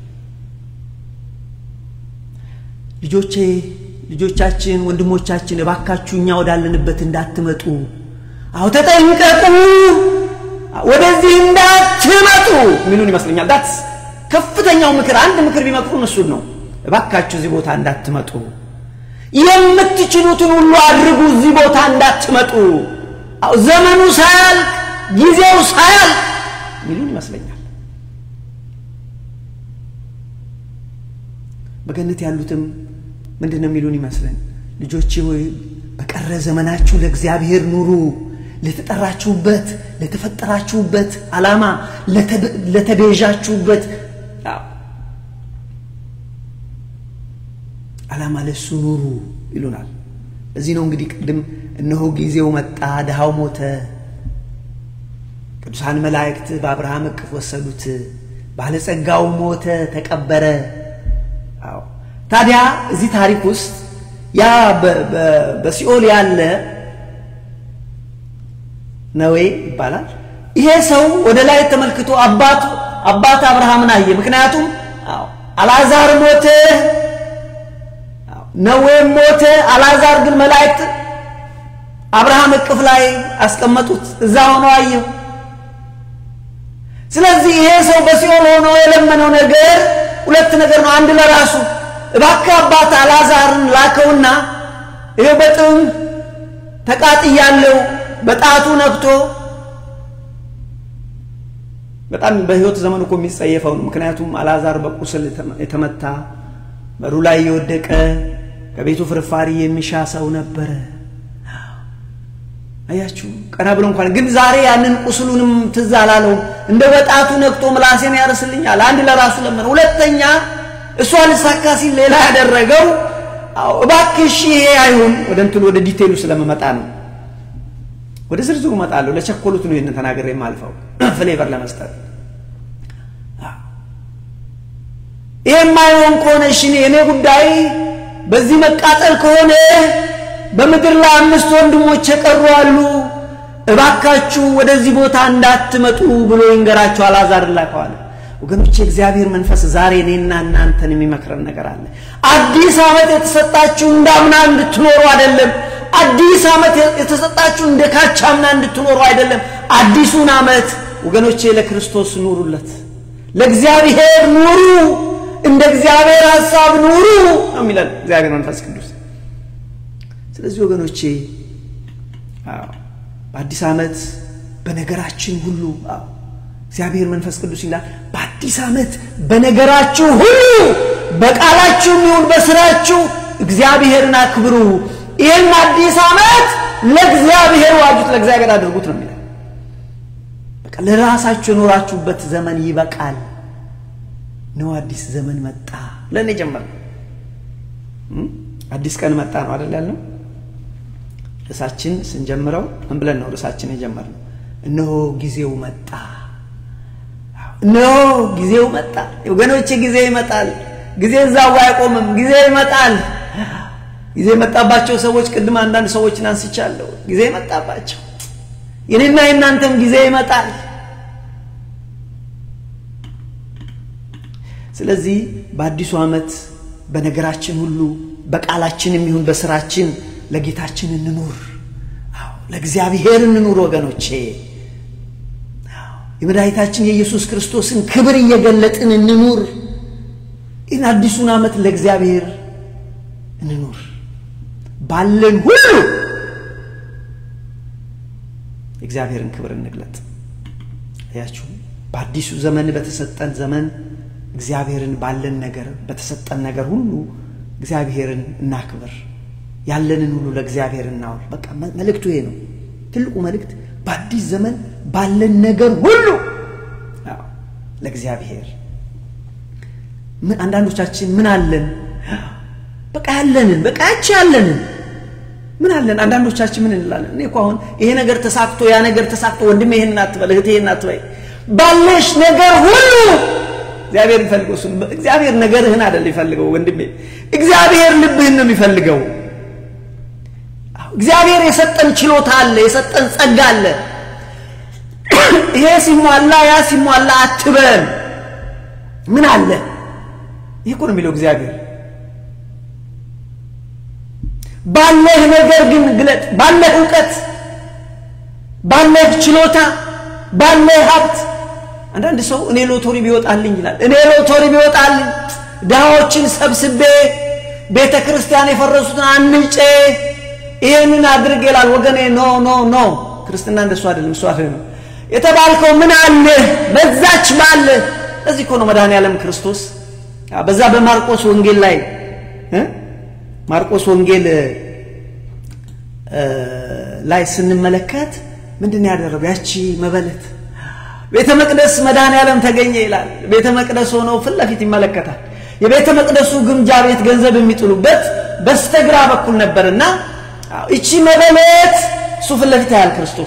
ልጆቼ ልጆቻችን፣ ወንድሞቻችን እባካችሁ እኛ ወዳለንበት እንዳትመጡ፣ አዎ ተጠንቀቁ፣ ወደዚህ እንዳትመጡ የሚሉን ይመስለኛል። ዳት ከፍተኛው ምክር አንድ ምክር ቢመክሩን እሱን ነው። እባካችሁ እዚህ ቦታ እንዳትመጡ፣ የምትችሉትን ሁሉ አድርጉ፣ እዚህ ቦታ እንዳትመጡ፣ አዎ ዘመኑ ሳያልቅ ጊዜው ሳያልቅ የሚሉን ይመስለኛል። በገነት ያሉትም ምንድን ነው የሚሉን ይመስለን? ልጆቼ ሆይ በቀረ ዘመናችሁ ለእግዚአብሔር ኑሩ፣ ለተጠራችሁበት ለተፈጠራችሁበት ዓላማ ለተቤዣችሁበት ዓላማ ለሱ ኑሩ ይሉናል። እዚህ ነው እንግዲህ ቅድም እነሆ ጊዜው መጣ፣ ድሃው ሞተ፣ ቅዱሳን መላእክት በአብርሃም እቅፍ ወሰዱት፣ ባለጸጋው ሞተ፣ ተቀበረ። አዎ ታዲያ እዚህ ታሪክ ውስጥ ያ በሲኦል ያለ ነዌ ይባላል። ይሄ ሰው ወደ ላይ ተመልክቶ አባቱ አባት አብርሃምን አየ። ምክንያቱም አልዓዛር ሞተ፣ ነዌም ሞተ። አልዓዛር ግን መላእክት አብርሃም እቅፍ ላይ አስቀመጡት። እዛ ሆኖ አየው። ስለዚህ ይሄ ሰው በሲኦል ሆኖ የለመነው ነገር ሁለት ነገር ነው። አንድ ለራሱ እባክህ አባት አልዓዛርን ላከውና ይሄው በጥም ተቃጥያለሁ በጣቱ ነክቶ በጣም በህይወት ዘመን እኮ የሚጸየፈው ነው። ምክንያቱም አልዓዛር በቁስል የተመታ በሩ ላይ የወደቀ ከቤቱ ፍርፋሪ የሚሻ ሰው ነበረ። አያችሁ፣ ቀና ብሎ እንኳን ግን ዛሬ ያንን ቁስሉንም ትዝ አላለውም። እንደ በጣቱ ነክቶ ምላሴን ያርስልኛል። አንድ ለራሱ ለመነ። ሁለተኛ እሷ ልሳካ ሲል ሌላ ያደረገው እባክሽ ይሄ አይሁን። ወደ እንትኑ ወደ ዲቴይሉ ስለመመጣ ነው። ወደ ዝርዝሩ እመጣለሁ። ለቸኮሉት ነው ይህንን ተናገር የማልፈው ፍሌቨር ለመስጠት ይሄ የማይሆን ከሆነ እሺ እኔ ጉዳይ በዚህ መቃጠል ከሆነ በምድር ላይ አምስት ወንድሞች የቀሩ አሉ፣ እባካችሁ ወደዚህ ቦታ እንዳትመጡ ብሎ ይንገራችሁ። አልዓዛር ላከዋል። ወገኖች የእግዚአብሔር መንፈስ ዛሬ እኔና እናንተን የሚመክረን ነገር አለ። አዲስ ዓመት የተሰጣችሁ እንዳምና እንድትኖሩ አይደለም። አዲስ ዓመት የተሰጣችሁ እንደ ካቻምና እንድትኖሩ አይደለም። አዲሱን ዓመት ወገኖቼ ለክርስቶስ ኑሩለት፣ ለእግዚአብሔር ኑሩ፣ እንደ እግዚአብሔር ሐሳብ ኑሩ ነው የሚለን እግዚአብሔር መንፈስ ቅዱስ። ስለዚህ ወገኖቼ በአዲስ ዓመት በነገራችን ሁሉ እግዚአብሔር መንፈስ ቅዱስ ይላል፣ በአዲስ ዓመት በነገራችሁ ሁሉ በቃላችሁም ይሁን በስራችሁ እግዚአብሔርን አክብሩ። ይህን አዲስ ዓመት ለእግዚአብሔር ዋጁት፣ ለእግዚአብሔር አድርጉት ነው የሚለው። በቃ ለራሳችሁ የኖራችሁበት ዘመን ይበቃል ነው። አዲስ ዘመን መጣ ብለን የጀመርነው አዲስ ቀን መጣ ነው አይደል ያልነው። ርዕሳችን ስንጀምረው ምን ብለን ነው ርዕሳችን የጀመርነው? እነሆ ጊዜው መጣ፣ እነሆ ጊዜው መጣ። ወገኖቼ ጊዜ ይመጣል። ጊዜ እዛው አይቆምም። ጊዜ ይመጣል። ጊዜ የመጣባቸው ሰዎች ቅድም አንዳንድ ሰዎችን አንስቻለሁ። ጊዜ የመጣባቸው የኔና የእናንተም ጊዜ ይመጣል። ስለዚህ በአዲሱ ዓመት በነገራችን ሁሉ በቃላችንም ይሁን በስራችን ለጌታችን እንኑር፣ ለእግዚአብሔር እንኑር። ወገኖቼ የመድኃኒታችን የኢየሱስ ክርስቶስን ክብር እየገለጥን እንኑር። ይህን አዲሱን ዓመት ለእግዚአብሔር እንኑር። ባለን ሁሉ የእግዚአብሔርን ክብር እንግለጥ። ያችሁ በአዲሱ ዘመን በተሰጠን ዘመን እግዚአብሔርን ባለን ነገር በተሰጠን ነገር ሁሉ እግዚአብሔርን እናክብር። ያለንን ሁሉ ለእግዚአብሔር እናውል። በቃ መልእክቱ ይሄ ነው። ትልቁ መልእክት በአዲስ ዘመን ባለን ነገር ሁሉ ለእግዚአብሔር ምን አንዳንዶቻችን ምን አለን በቃ ያለንን በቃ ያቺ ያለንን ምን አለን። አንዳንዶቻችን ምን እንላለን? እኔ እኮ አሁን ይሄ ነገር ተሳክቶ ያ ነገር ተሳክቶ ወንድሜ ይሄን አትበል፣ እህቴ ይሄን አትበይ፣ ባለሽ ነገር ሁሉ እግዚአብሔር የሚፈልገው እሱን። እግዚአብሔር ነገርህን አይደል የሚፈልገው ወንድሜ፣ እግዚአብሔር ልብህን ነው የሚፈልገው። እግዚአብሔር የሰጠን ችሎታ አለ፣ የሰጠን ጸጋ አለ። ይሄ ሲሟላ ያ ሲሟላ አትበል። ምን አለ? ይህ እኮ ነው የሚለው እግዚአብሔር ባለህ ነገር ግን ግለጥ። ባለህ እውቀት፣ ባለህ ችሎታ፣ ባለህ ሀብት። አንዳንድ ሰው እኔ ሎቶሪ ቢወጣልኝ ይላል። እኔ ሎቶሪ ቢወጣልኝ ድሃዎችን ሰብስቤ ቤተ ክርስቲያን የፈረሱትን አንጬ ይህንን አድርግ ይላል። ወገኔ ኖ ኖ ኖ፣ ክርስትና እንደሱ አይደለም። እሱ ነው የተባልከው። ምን አለህ? በዛች ባለህ። እዚህ እኮ ነው መድኃኔ ዓለም ክርስቶስ በዛ በማርቆስ ወንጌል ላይ ማርቆስ ወንጌል ላይ ስንመለከት ምንድን ያደረገው ያቺ መበለት ቤተ መቅደስ መድኃኔ ዓለም ተገኘ ይላል። ቤተ መቅደስ ሆነው ፊት ለፊት ይመለከታል። የቤተ መቅደሱ ግምጃ ቤት ገንዘብ የሚጥሉበት በስተግራ በኩል ነበርና እቺ መበለት እሱ ፊት ለፊት ያያል ክርስቶስ።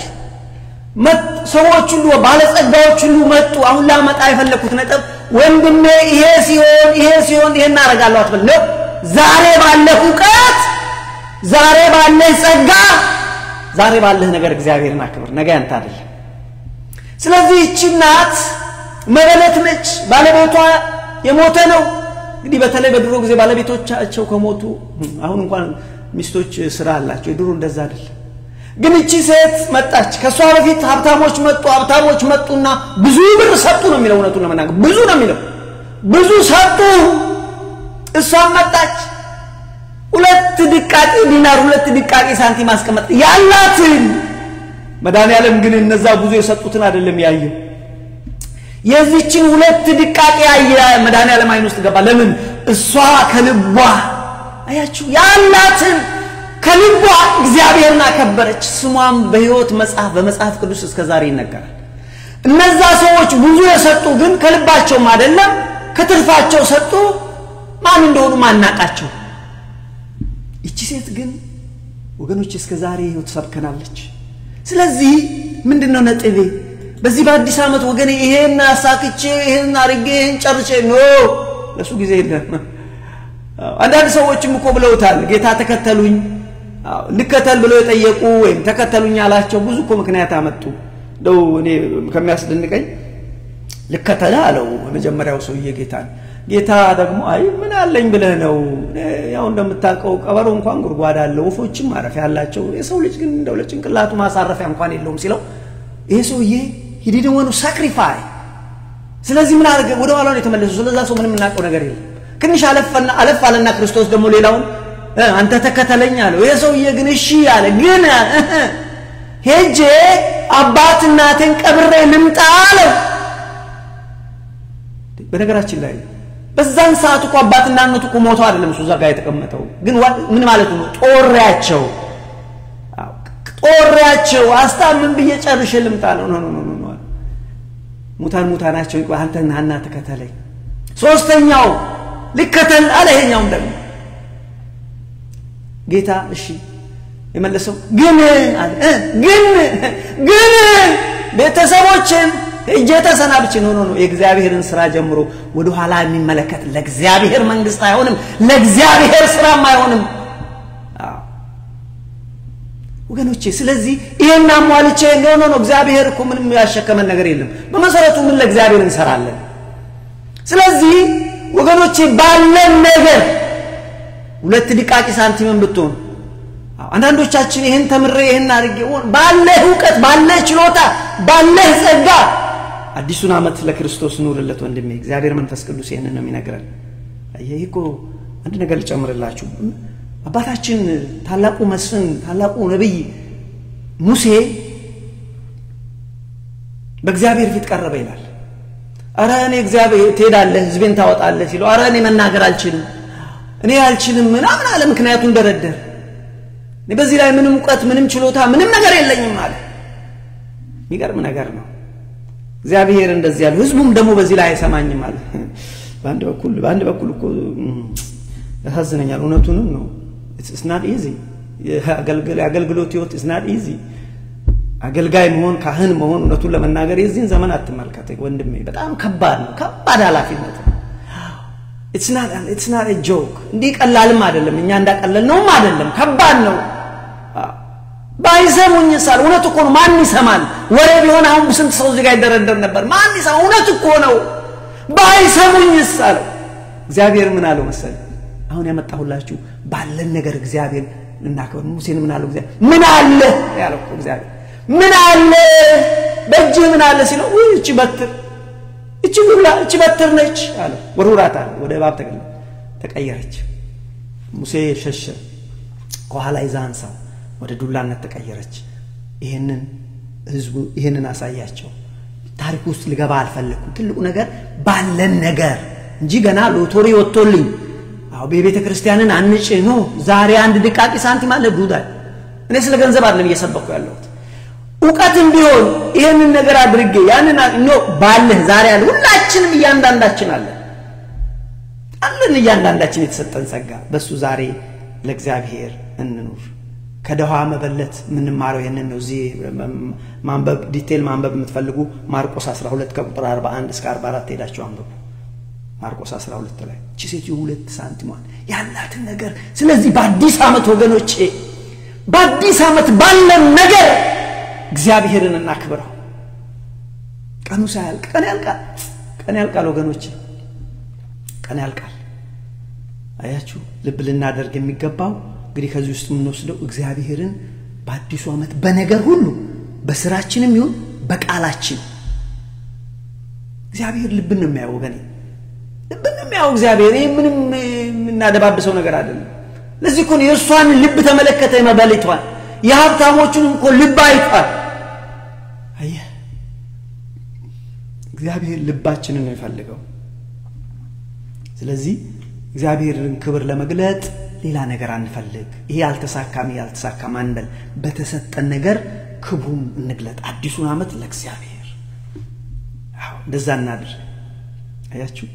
ሰዎች ሁሉ ባለጸጋዎች ሁሉ መጡ። አሁን ላመጣ የፈለግኩት ነጥብ ወንድሜ ይሄ ሲሆን ይሄ ሲሆን ይሄን እናደርጋለሁ አትበል ነው። ዛሬ ባለህ እውቀት፣ ዛሬ ባለህ ጸጋ፣ ዛሬ ባለህ ነገር እግዚአብሔርን አክብር። ነገ ያንተ አይደለም። ስለዚህ ይቺ እናት መበለት ነች። ባለቤቷ የሞተ ነው። እንግዲህ በተለይ በድሮ ጊዜ ባለቤቶቻቸው ከሞቱ አሁን እንኳን ሚስቶች ስራ አላቸው። የድሮ እንደዛ አይደለም። ግን እቺ ሴት መጣች። ከእሷ በፊት ሀብታሞች መጡ። ሀብታሞች መጡና ብዙ ብር ሰጡ ነው የሚለው። እውነቱን ለመናገር ብዙ ነው የሚለው። ብዙ ሰጡ። እሷም መጣች። ሁለት ድቃቂ ዲናር፣ ሁለት ድቃቂ ሳንቲም አስቀመጥ ያላትን መድኃኒዓለም ግን እነዛ ብዙ የሰጡትን አይደለም ያየው። የዚችን ሁለት ድቃቄ ያየ መድኃኒዓለም አይን ውስጥ ገባ። ለምን? እሷ ከልቧ አያችሁ ያላትን ከልቧ እግዚአብሔርን አከበረች። ስሟም በሕይወት መጽሐፍ በመጽሐፍ ቅዱስ እስከ ዛሬ ይነገራል። እነዛ ሰዎች ብዙ የሰጡ ግን ከልባቸውም አይደለም ከትርፋቸው ሰጡ። ማን እንደሆኑ ማናቃቸው። ይቺ ሴት ግን ወገኖች እስከ ዛሬ ሕይወት ሰብከናለች። ስለዚህ ምንድን ነው ነጥቤ? በዚህ በአዲስ ዓመት ወገኔ ይሄን አሳክቼ ይሄን አርጌ ይሄን ጨርሼ ኖ ለሱ ጊዜ የለም። አንዳንድ ሰዎችም እኮ ብለውታል፣ ጌታ ተከተሉኝ ልከተል ብለው የጠየቁ ወይም ተከተሉኝ ያላቸው ብዙ እኮ ምክንያት አመጡ። እንደው እኔ ከሚያስደንቀኝ ልከተለ አለው የመጀመሪያው ሰውዬ ጌታን። ጌታ ደግሞ አይ ምን አለኝ ብለህ ነው? ያው እንደምታውቀው ቀበሮ እንኳን ጉድጓድ አለው፣ ወፎችም ማረፊያ አላቸው፣ የሰው ልጅ ግን እንደው ለጭንቅላቱ ማሳረፊያ እንኳን የለውም ሲለው ይሄ ሰውዬ ሂዲድን ወኑ ሳክሪፋይ። ስለዚህ ምን አደረገ? ወደ ኋላ ነው የተመለሱ። ስለዛ ሰው ምንም የምናውቀው ነገር የለም። ትንሽ አለፈና አለፍ አለና ክርስቶስ ደግሞ ሌላውን አንተ ተከተለኝ አለው። ይሄ ሰውዬ ግን እሺ አለ። ግን ሄጄ አባት እናቴን ቀብሬ ልምጣ አለው። በነገራችን ላይ በዛን ሰዓት እኮ አባትና እናቱ እኮ ሞተው አይደለም እሱ እዛ ጋር የተቀመጠው። ግን ምን ማለት ነው? ጦሪያቸው ጦሪያቸው አስታምን ብዬ ጨርሼ ልምጣ ነው። ኖ ኖ ኖ ኖ ሙታን ሙታናቸው አንተ ናና ተከተለኝ። ሶስተኛው ልከተል አለ። ይሄኛውም ደግሞ ጌታ እሺ የመለሰው ግን አለ ግን ግን ቤተሰቦችን እጄ ተሰናብቼ ኖ ኖ ኖ የእግዚአብሔርን ስራ ጀምሮ ወደ ኋላ የሚመለከት ለእግዚአብሔር መንግስት አይሆንም፣ ለእግዚአብሔር ስራም አይሆንም። ወገኖቼ ስለዚህ ይሄን አሟልቼ ኖ ኖ ኖ እግዚአብሔር እኮ ምንም ያሸከመን ነገር የለም። በመሰረቱ ምን ለእግዚአብሔር እንሰራለን። ስለዚህ ወገኖቼ ባለን ነገር ሁለት ድቃቂ ሳንቲምን ብትሆን አንዳንዶቻችን ይህን ተምሬ ይህን አድርጌ ባለህ እውቀት ባለህ ችሎታ ባለህ ጸጋ አዲሱን ዓመት ለክርስቶስ ኑርለት ወንድሜ። እግዚአብሔር መንፈስ ቅዱስ ይህንን ነው የሚነግረን። ይህ እኮ አንድ ነገር ልጨምርላችሁ። አባታችን ታላቁ መስፍን ታላቁ ነቢይ ሙሴ በእግዚአብሔር ፊት ቀረበ ይላል። አረ እኔ እግዚአብሔር ትሄዳለህ ህዝቤን ታወጣለህ ሲለው፣ አረ እኔ መናገር አልችልም እኔ አልችልም ምናምን አለ። ምክንያቱን ደረደር። እኔ በዚህ ላይ ምንም እውቀት ምንም ችሎታ ምንም ነገር የለኝም አለ። የሚገርም ነገር ነው። እግዚአብሔር እንደዚህ ያለው ህዝቡም ደግሞ በዚህ ላይ አይሰማኝም አለ። በአንድ በኩል በአንድ በኩል እኮ ያሳዝነኛል። እውነቱንም ነው። ስናት ኢዚ የአገልግሎት ህይወት ስናት ኢዚ አገልጋይ መሆን ካህን መሆን እውነቱን ለመናገር የዚህን ዘመን አትመልከት ወንድሜ፣ በጣም ከባድ ነው። ከባድ ኃላፊነት ነው። ኢትስ ናት ጆክ። እንዲህ ቀላልም አይደለም። እኛ እንዳቀለል ነውም አይደለም። ከባድ ነው። ባይሰሙኝ ሳል እውነት እኮ ነው። ማን ይሰማል? ወሬ ቢሆን አሁን ስንት ሰው እዚህ ጋር ይደረደር ነበር። ማን ይሰማ? እውነት እኮ ነው። ባይሰሙኝ ሳለው እግዚአብሔር ምን አለው መሰለ? አሁን ያመጣሁላችሁ ባለን ነገር እግዚአብሔር እናከብር። ሙሴን ምን አለው እግዚአብሔር? ምን አለ ያለው እኮ እግዚአብሔር ምን አለ በእጅህ ምን አለ ሲለው፣ ውይ እቺ በትር እቺ ዱላ እቺ በትር ነች አለ። ወርውራት አለ። ወደ እባብ ተቀየረች። ሙሴ ሸሸ። ከኋላ ይዛ አንሳው ወደ ዱላነት ተቀየረች። ይህንን ህዝቡ ይህንን አሳያቸው። ታሪክ ውስጥ ልገባ አልፈለግኩም። ትልቁ ነገር ባለን ነገር እንጂ ገና ሎቶሪ ወጥቶልኝ አዎ በቤተ ክርስቲያንን አንጭ ኖ ዛሬ አንድ ድቃቂ ሳንቲም አለ ዱዳይ እኔ ስለ ገንዘብ አይደለም እየሰበኩ ያለሁት እውቀትም ቢሆን ይህንን ነገር አድርጌ ያንን ኖ ባለህ ዛሬ አለ ሁላችንም እያንዳንዳችን አለን አለን እያንዳንዳችን የተሰጠን ጸጋ በእሱ ዛሬ ለእግዚአብሔር እንኑር ከደሃ መበለት የምንማረው ይህንን ነው እዚህ ማንበብ ዲቴል ማንበብ የምትፈልጉ ማርቆስ 12 ከቁጥር 41 እስከ 44 ሄዳቸው አንብቡ ማርቆስ 12 ላይ እቺ ሴትዮ ሁለት ሳንቲሟን ያላትን ነገር ስለዚህ በአዲስ ዓመት ወገኖቼ በአዲስ ዓመት ባለን ነገር እግዚአብሔርን እናክብረው ቀኑ ሳያልቅ ቀን ያልቃል ቀን ያልቃል ወገኖቼ ቀን ያልቃል አያችሁ ልብ ልናደርግ የሚገባው እንግዲህ ከዚህ ውስጥ የምንወስደው እግዚአብሔርን በአዲሱ ዓመት በነገር ሁሉ በስራችንም ይሁን በቃላችን እግዚአብሔር ልብን ነው የሚያየው ወገኔ ልብን ነው የሚያየው እግዚአብሔር ይህ ምንም የምናደባብሰው ነገር አይደለም ለዚህ እኮ የእሷን ልብ ተመለከተ የመበለቷን የሀብታሞቹን እኮ ልብ አይቷል አየህ እግዚአብሔር ልባችንን ነው የፈልገው ስለዚህ እግዚአብሔርን ክብር ለመግለጥ ሌላ ነገር አንፈልግ ይሄ ያልተሳካም ያልተሳካም አንበል በተሰጠን ነገር ክብሩን እንግለጥ አዲሱን ዓመት ለእግዚአብሔር እንደዛ እናድር አያችሁ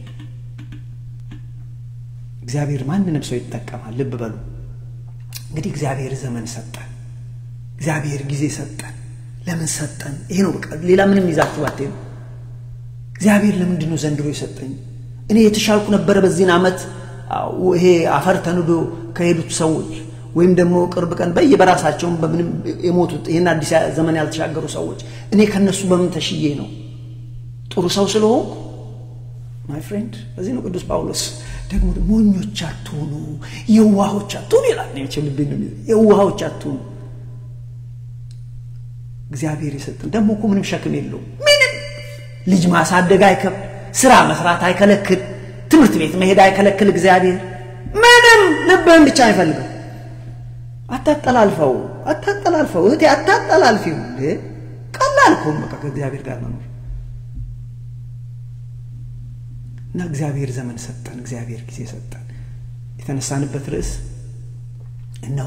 እግዚአብሔር ማንንም ሰው ይጠቀማል ልብ በሉ እንግዲህ እግዚአብሔር ዘመን ሰጠን እግዚአብሔር ጊዜ ሰጠን ለምን ሰጠን ይሄ ነው በቃ ሌላ ምንም ይዛችሁ አትሄዱ እግዚአብሔር ለምንድን ነው ዘንድሮ የሰጠኝ እኔ የተሻልኩ ነበረ በዚህን ዓመት ይሄ አፈር ተንዶ ከሄዱት ሰዎች ወይም ደግሞ ቅርብ ቀን በየበራሳቸውን በምንም የሞቱት ይህን አዲስ ዘመን ያልተሻገሩ ሰዎች እኔ ከነሱ በምን ተሽዬ ነው ጥሩ ሰው ስለሆንኩ ማይ ፍሬንድ በዚህ ነው ቅዱስ ጳውሎስ ደግሞ ሞኞች አትሆኑ የዋሆች አትሆኑ ይላል ልቤ ነው የዋሆች አትሆኑ እግዚአብሔር የሰጠን ደግሞ እኮ ምንም ሸክም የለውም ምንም ልጅ ማሳደግ አይከብ ስራ መስራት አይከለክል ትምህርት ቤት መሄድ አይከለክል እግዚአብሔር ምንም ልብህን ብቻ አይፈልገው አታጠላልፈው አታጠላልፈው እህቴ አታጠላልፊው ቀላል እኮ በቃ ከእግዚአብሔር ጋር መኖር እና እግዚአብሔር ዘመን ሰጠን እግዚአብሔር ጊዜ ሰጠን የተነሳንበት ርዕስ እነሆ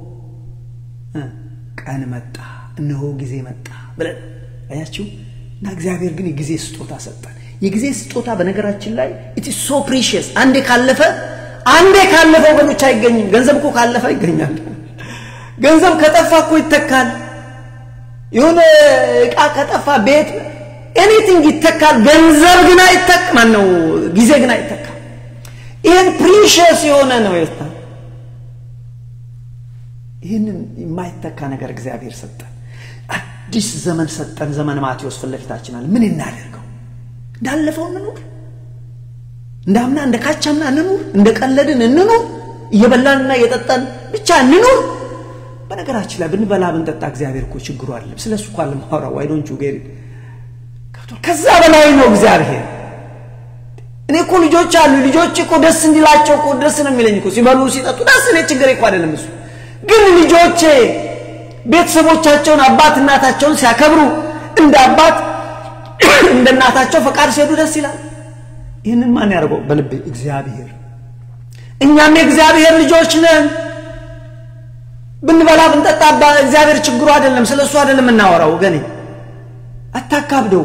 ቀን መጣ እነሆ ጊዜ መጣ ብለን አያችሁ እና እግዚአብሔር ግን የጊዜ ስጦታ ሰጠን የጊዜ ስጦታ በነገራችን ላይ ኢት ሶ ፕሪሽስ አንዴ ካለፈ አንዴ ካለፈ ወገኖች አይገኝም ገንዘብ እኮ ካለፈ ይገኛል ገንዘብ ከጠፋ እኮ ይተካል የሆነ እቃ ከጠፋ ቤት ኤኒቲንግ ይተካል ገንዘብ ግን አይተክ ማን ነው ጊዜ ግን አይተካም ይህን ፕሪሽስ የሆነ ነው የታ ይህንን የማይተካ ነገር እግዚአብሔር ሰጠን አዲስ ዘመን ሰጠን ዘመን ማቴዎስ ፊት ለፊታችን አለ ምን እናደርገው እንዳለፈው እንኑር እንዳምና እንደ ካቻምና እንኑር እንደ ቀለድን እንኑር እየበላንና እየጠጣን ብቻ እንኑር በነገራችን ላይ ብንበላ ብንጠጣ እግዚአብሔር እኮ ችግሩ አይደለም ስለ እሱ እኳ ለማውራ ዋይዶንቹ ጌሪ ከዛ በላይ ነው እግዚአብሔር እኔ እኮ ልጆች አሉ ልጆች እኮ ደስ እንዲላቸው እኮ ደስ ነው የሚለኝ እኮ ሲበሉ ሲጠጡ ደስ እኔ ችግር እኮ አይደለም እሱ ግን ልጆቼ ቤተሰቦቻቸውን አባት እናታቸውን ሲያከብሩ እንደ አባት እንደ እናታቸው ፈቃድ ሲሄዱ ደስ ይላል ይህንን ማን ያደርገው በልቤ እግዚአብሔር እኛም የእግዚአብሔር ልጆች ነን ብንበላ ብንጠጣ እግዚአብሔር ችግሩ አይደለም ስለ እሱ አይደለም የምናወራው ወገኔ አታካብደው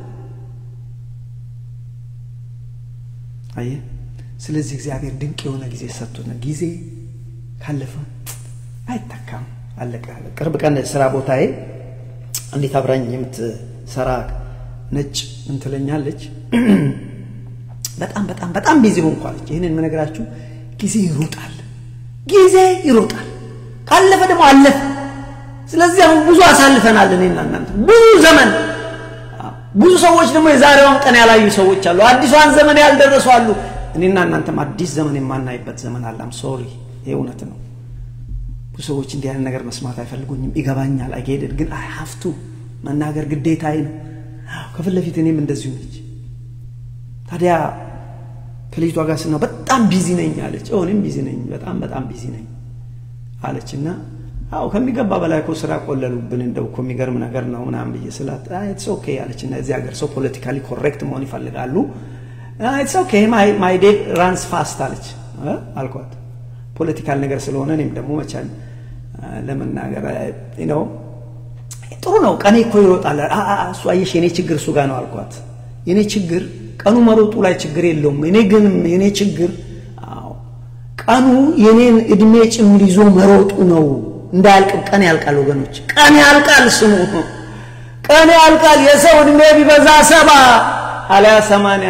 አየ ስለዚህ እግዚአብሔር ድንቅ የሆነ ጊዜ ሰጥቶን ጊዜ ካለፈ አይተካም አለቀ ቅርብ ቀን ስራ ቦታዬ እንዴት አብራኝ የምትሰራ ነጭ ምን ትለኛለች በጣም በጣም በጣም ቢዚ ሆንኳለች ይህንን የምነግራችሁ ጊዜ ይሮጣል ጊዜ ይሮጣል ካለፈ ደግሞ አለፈ ስለዚህ አሁን ብዙ አሳልፈናል እኔና እናንተ ብዙ ዘመን ብዙ ሰዎች ደግሞ የዛሬዋን ቀን ያላዩ ሰዎች አሉ አዲሷን ዘመን ያልደረሱ አሉ እኔና እናንተም አዲስ ዘመን የማናይበት ዘመን አላም ሶሪ ይህ እውነት ነው ብዙ ሰዎች እንዲህ አይነት ነገር መስማት አይፈልጉኝም ይገባኛል አይጌድን ግን አይ ሀፍቱ መናገር ግዴታዬ ነው ከፊት ለፊት እኔም እንደዚሁ ነች ታዲያ ከልጅቷ ጋር ስና በጣም ቢዚ ነኝ አለች እኔም ቢዚ ነኝ በጣም በጣም ቢዚ ነኝ አለች እና አዎ ከሚገባ በላይ እኮ ስራ ቆለሉብን እንደው እኮ የሚገርም ነገር ነው ምናምን ብዬ ስላት ኢትስ ኦኬ አለች እና እዚህ ሀገር ሰው ፖለቲካሊ ኮሬክት መሆን ይፈልጋሉ ኢትስ ኦኬ ማይ ዴይ ራንስ ፋስት አለች አልኳት። ፖለቲካል ነገር ስለሆነ እኔም ደግሞ መቻል ለመናገር ነው። ጥሩ ነው። ቀኔ እኮ ይሮጣል። እሱ አየሽ፣ የኔ ችግር እሱ ጋር ነው አልኳት። የኔ ችግር ቀኑ መሮጡ ላይ ችግር የለውም። እኔ ግን የኔ ችግር ቀኑ የኔን እድሜ ጭምር ይዞ መሮጡ ነው። እንዳያልቅ ቀን ያልቃል ወገኖች፣ ቀን ያልቃል። ስሙ ቀን ያልቃል። የሰው እድሜ ቢበዛ ሰባ አልያ ሰማንያ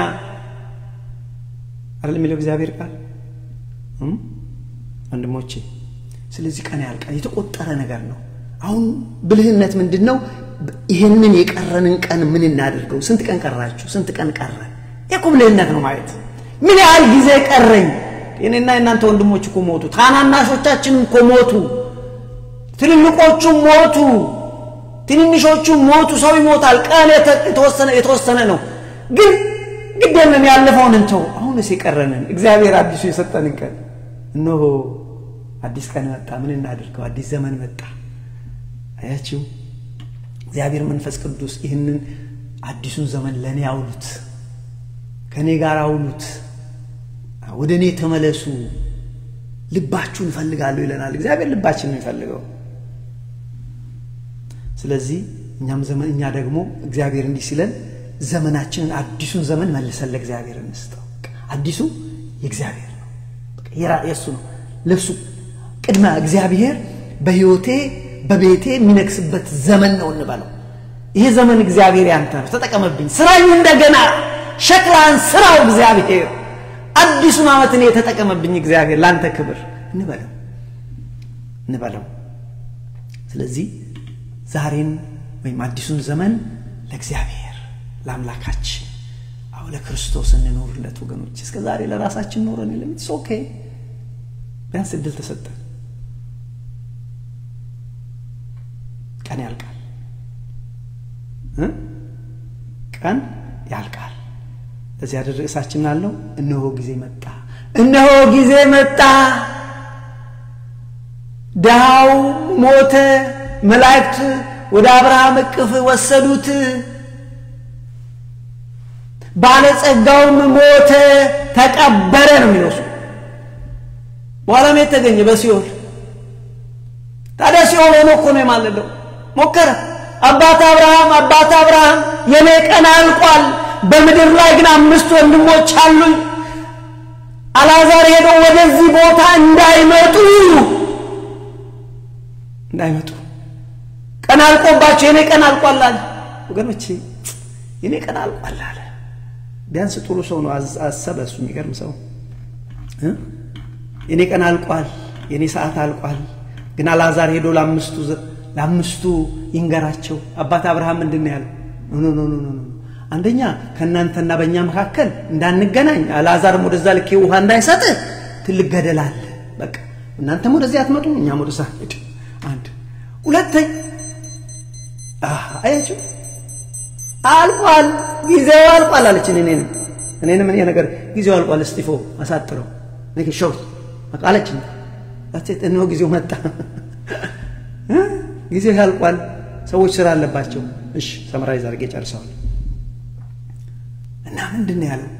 አይደል የሚለው እግዚአብሔር ቃል ወንድሞቼ። ስለዚህ ቀን ያልቃል። የተቆጠረ ነገር ነው። አሁን ብልህነት ምንድን ነው? ይህንን የቀረንን ቀን ምን እናደርገው? ስንት ቀን ቀራችሁ? ስንት ቀን ቀረ? ይህ እኮ ብልህነት ነው ማየት። ምን ያህል ጊዜ ቀረኝ? የኔና የእናንተ ወንድሞች እኮ ሞቱ። ታናናሾቻችንም እኮ ሞቱ። ትልልቆቹም ሞቱ። ትንንሾቹም ሞቱ። ሰው ይሞታል። ቀን የተወሰነ ነው። ግን ግድ የለም ያለፈውን እንተው። አሁንስ የቀረንን እግዚአብሔር አዲሱ የሰጠንን ቀን እነሆ አዲስ ቀን መጣ። ምን እናድርገው? አዲስ ዘመን መጣ። አያችሁ፣ እግዚአብሔር መንፈስ ቅዱስ ይህንን አዲሱን ዘመን ለእኔ አውሉት፣ ከእኔ ጋር አውሉት፣ ወደ እኔ ተመለሱ፣ ልባችሁን እፈልጋለሁ ይለናል እግዚአብሔር። ልባችን ነው የሚፈልገው። ስለዚህ እኛም ዘመን እኛ ደግሞ እግዚአብሔር እንዲህ ሲለን ዘመናችንን አዲሱን ዘመን መልሰን ለእግዚአብሔር እንስጠው። አዲሱ የእግዚአብሔር ነው፣ የእሱ ነው። ልብሱ ቅድመ እግዚአብሔር በሕይወቴ በቤቴ የሚነግስበት ዘመን ነው እንበለው። ይሄ ዘመን እግዚአብሔር ያንተ ነው፣ ተጠቀመብኝ፣ ስራኝ፣ እንደገና ሸክላን ስራው እግዚአብሔር። አዲሱን ዓመት እኔ የተጠቀመብኝ እግዚአብሔር ለአንተ ክብር እንበለው እንበለው። ስለዚህ ዛሬን ወይም አዲሱን ዘመን ለእግዚአብሔር ለአምላካችን አሁ ለክርስቶስ እንኖርለት ወገኖች። እስከ ዛሬ ለራሳችን ኖረን የለም። ኢትስ ኦኬ ቢያንስ እድል ተሰጠን። ቀን ያልቃል፣ ቀን ያልቃል። ለዚህ ያደር ርዕሳችን አለው እነሆ ጊዜ መጣ፣ እነሆ ጊዜ መጣ። ድሃው ሞተ፣ መላእክት ወደ አብርሃም እቅፍ ወሰዱት። ባለጸጋውም ሞተ፣ ተቀበረ ነው የሚለው በኋላም የተገኘ በሲኦል ታዲያ ሲኦል ሆኖ እኮ ነው የማለለው። ሞከረ። አባት አብርሃም አባት አብርሃም የኔ ቀን አልቋል፣ በምድር ላይ ግን አምስት ወንድሞች አሉኝ። አልዓዛር ሄዶ ወደዚህ ቦታ እንዳይመጡ እንዳይመጡ ቀን አልቆባቸው የኔ ቀን አልቋል አለ። ወገኖቼ የኔ ቀን አልቋል አለ። ቢያንስ ጥሩ ሰው ነው አሰበ። እሱ የሚገርም ሰው የኔ ቀን አልቋል፣ የኔ ሰዓት አልቋል። ግን አልዓዛር ሄዶ ለአምስቱ ለአምስቱ ይንገራቸው። አባት አብርሃም ምንድን ነው ያለው? ኖ ኖ ኖ ኖ አንደኛ ከእናንተና በእኛ መካከል እንዳንገናኝ፣ አልዓዛርም ወደዛ ልኬ ውሃ እንዳይሰጥ ትልቅ ገደል አለ። በቃ እናንተም ወደዚህ አትመጡ፣ እኛም ወደዛ ሄድ። አንድ ሁለተኛ አያችሁ አልቋል፣ ጊዜው አልቋል አለችን። እኔንም እኔንም እኔ ነገር ጊዜው አልቋል፣ እስጢፎ አሳጥረው ሸው አለችኝ። እነሆ ጊዜው መጣ፣ ጊዜው ያልቋል፣ ሰዎች ስራ አለባቸው። እሺ ሰምራይዝ አድርጌ ጨርሰዋል። እና ምንድን ነው ያለው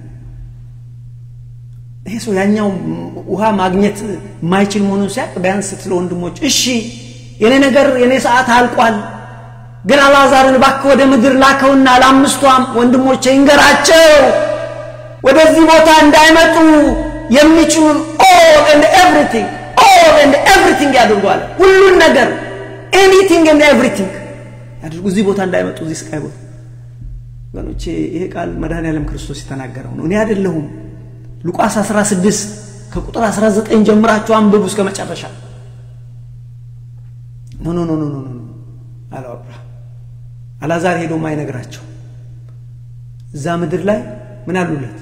ይሄ ሰው ያኛው ውሃ ማግኘት የማይችል መሆኑን ሲያቅ ቢያንስ ስለ ወንድሞች እሺ የኔ ነገር የኔ ሰዓት አልቋል ግን አልዓዛርን እባክህ ወደ ምድር ላከውና ለአምስቷም ወንድሞቼ ይንገራቸው ወደዚህ ቦታ እንዳይመጡ የሚችሉን ኦል ኤንድ ኤቭሪቲንግ ኦል ኤንድ ኤቭሪቲንግ ያድርጓል። ሁሉን ነገር ኤኒቲንግ ኤንድ ኤቭሪቲንግ ያድርጉ፣ እዚህ ቦታ እንዳይመጡ፣ እዚህ ስቃይ ቦታ። ወገኖቼ ይሄ ቃል መድኃኔዓለም ክርስቶስ የተናገረው ነው፣ እኔ አይደለሁም። ሉቃስ 16 ከቁጥር 19 ጀምራችሁ አንብቡ እስከ መጨረሻ። ኖ ኖ ኖ ኖ ኖ ኖ አለው አብርሃም። አልዓዛር ሄዶ ማይነግራቸው እዛ ምድር ላይ ምን አሉለት?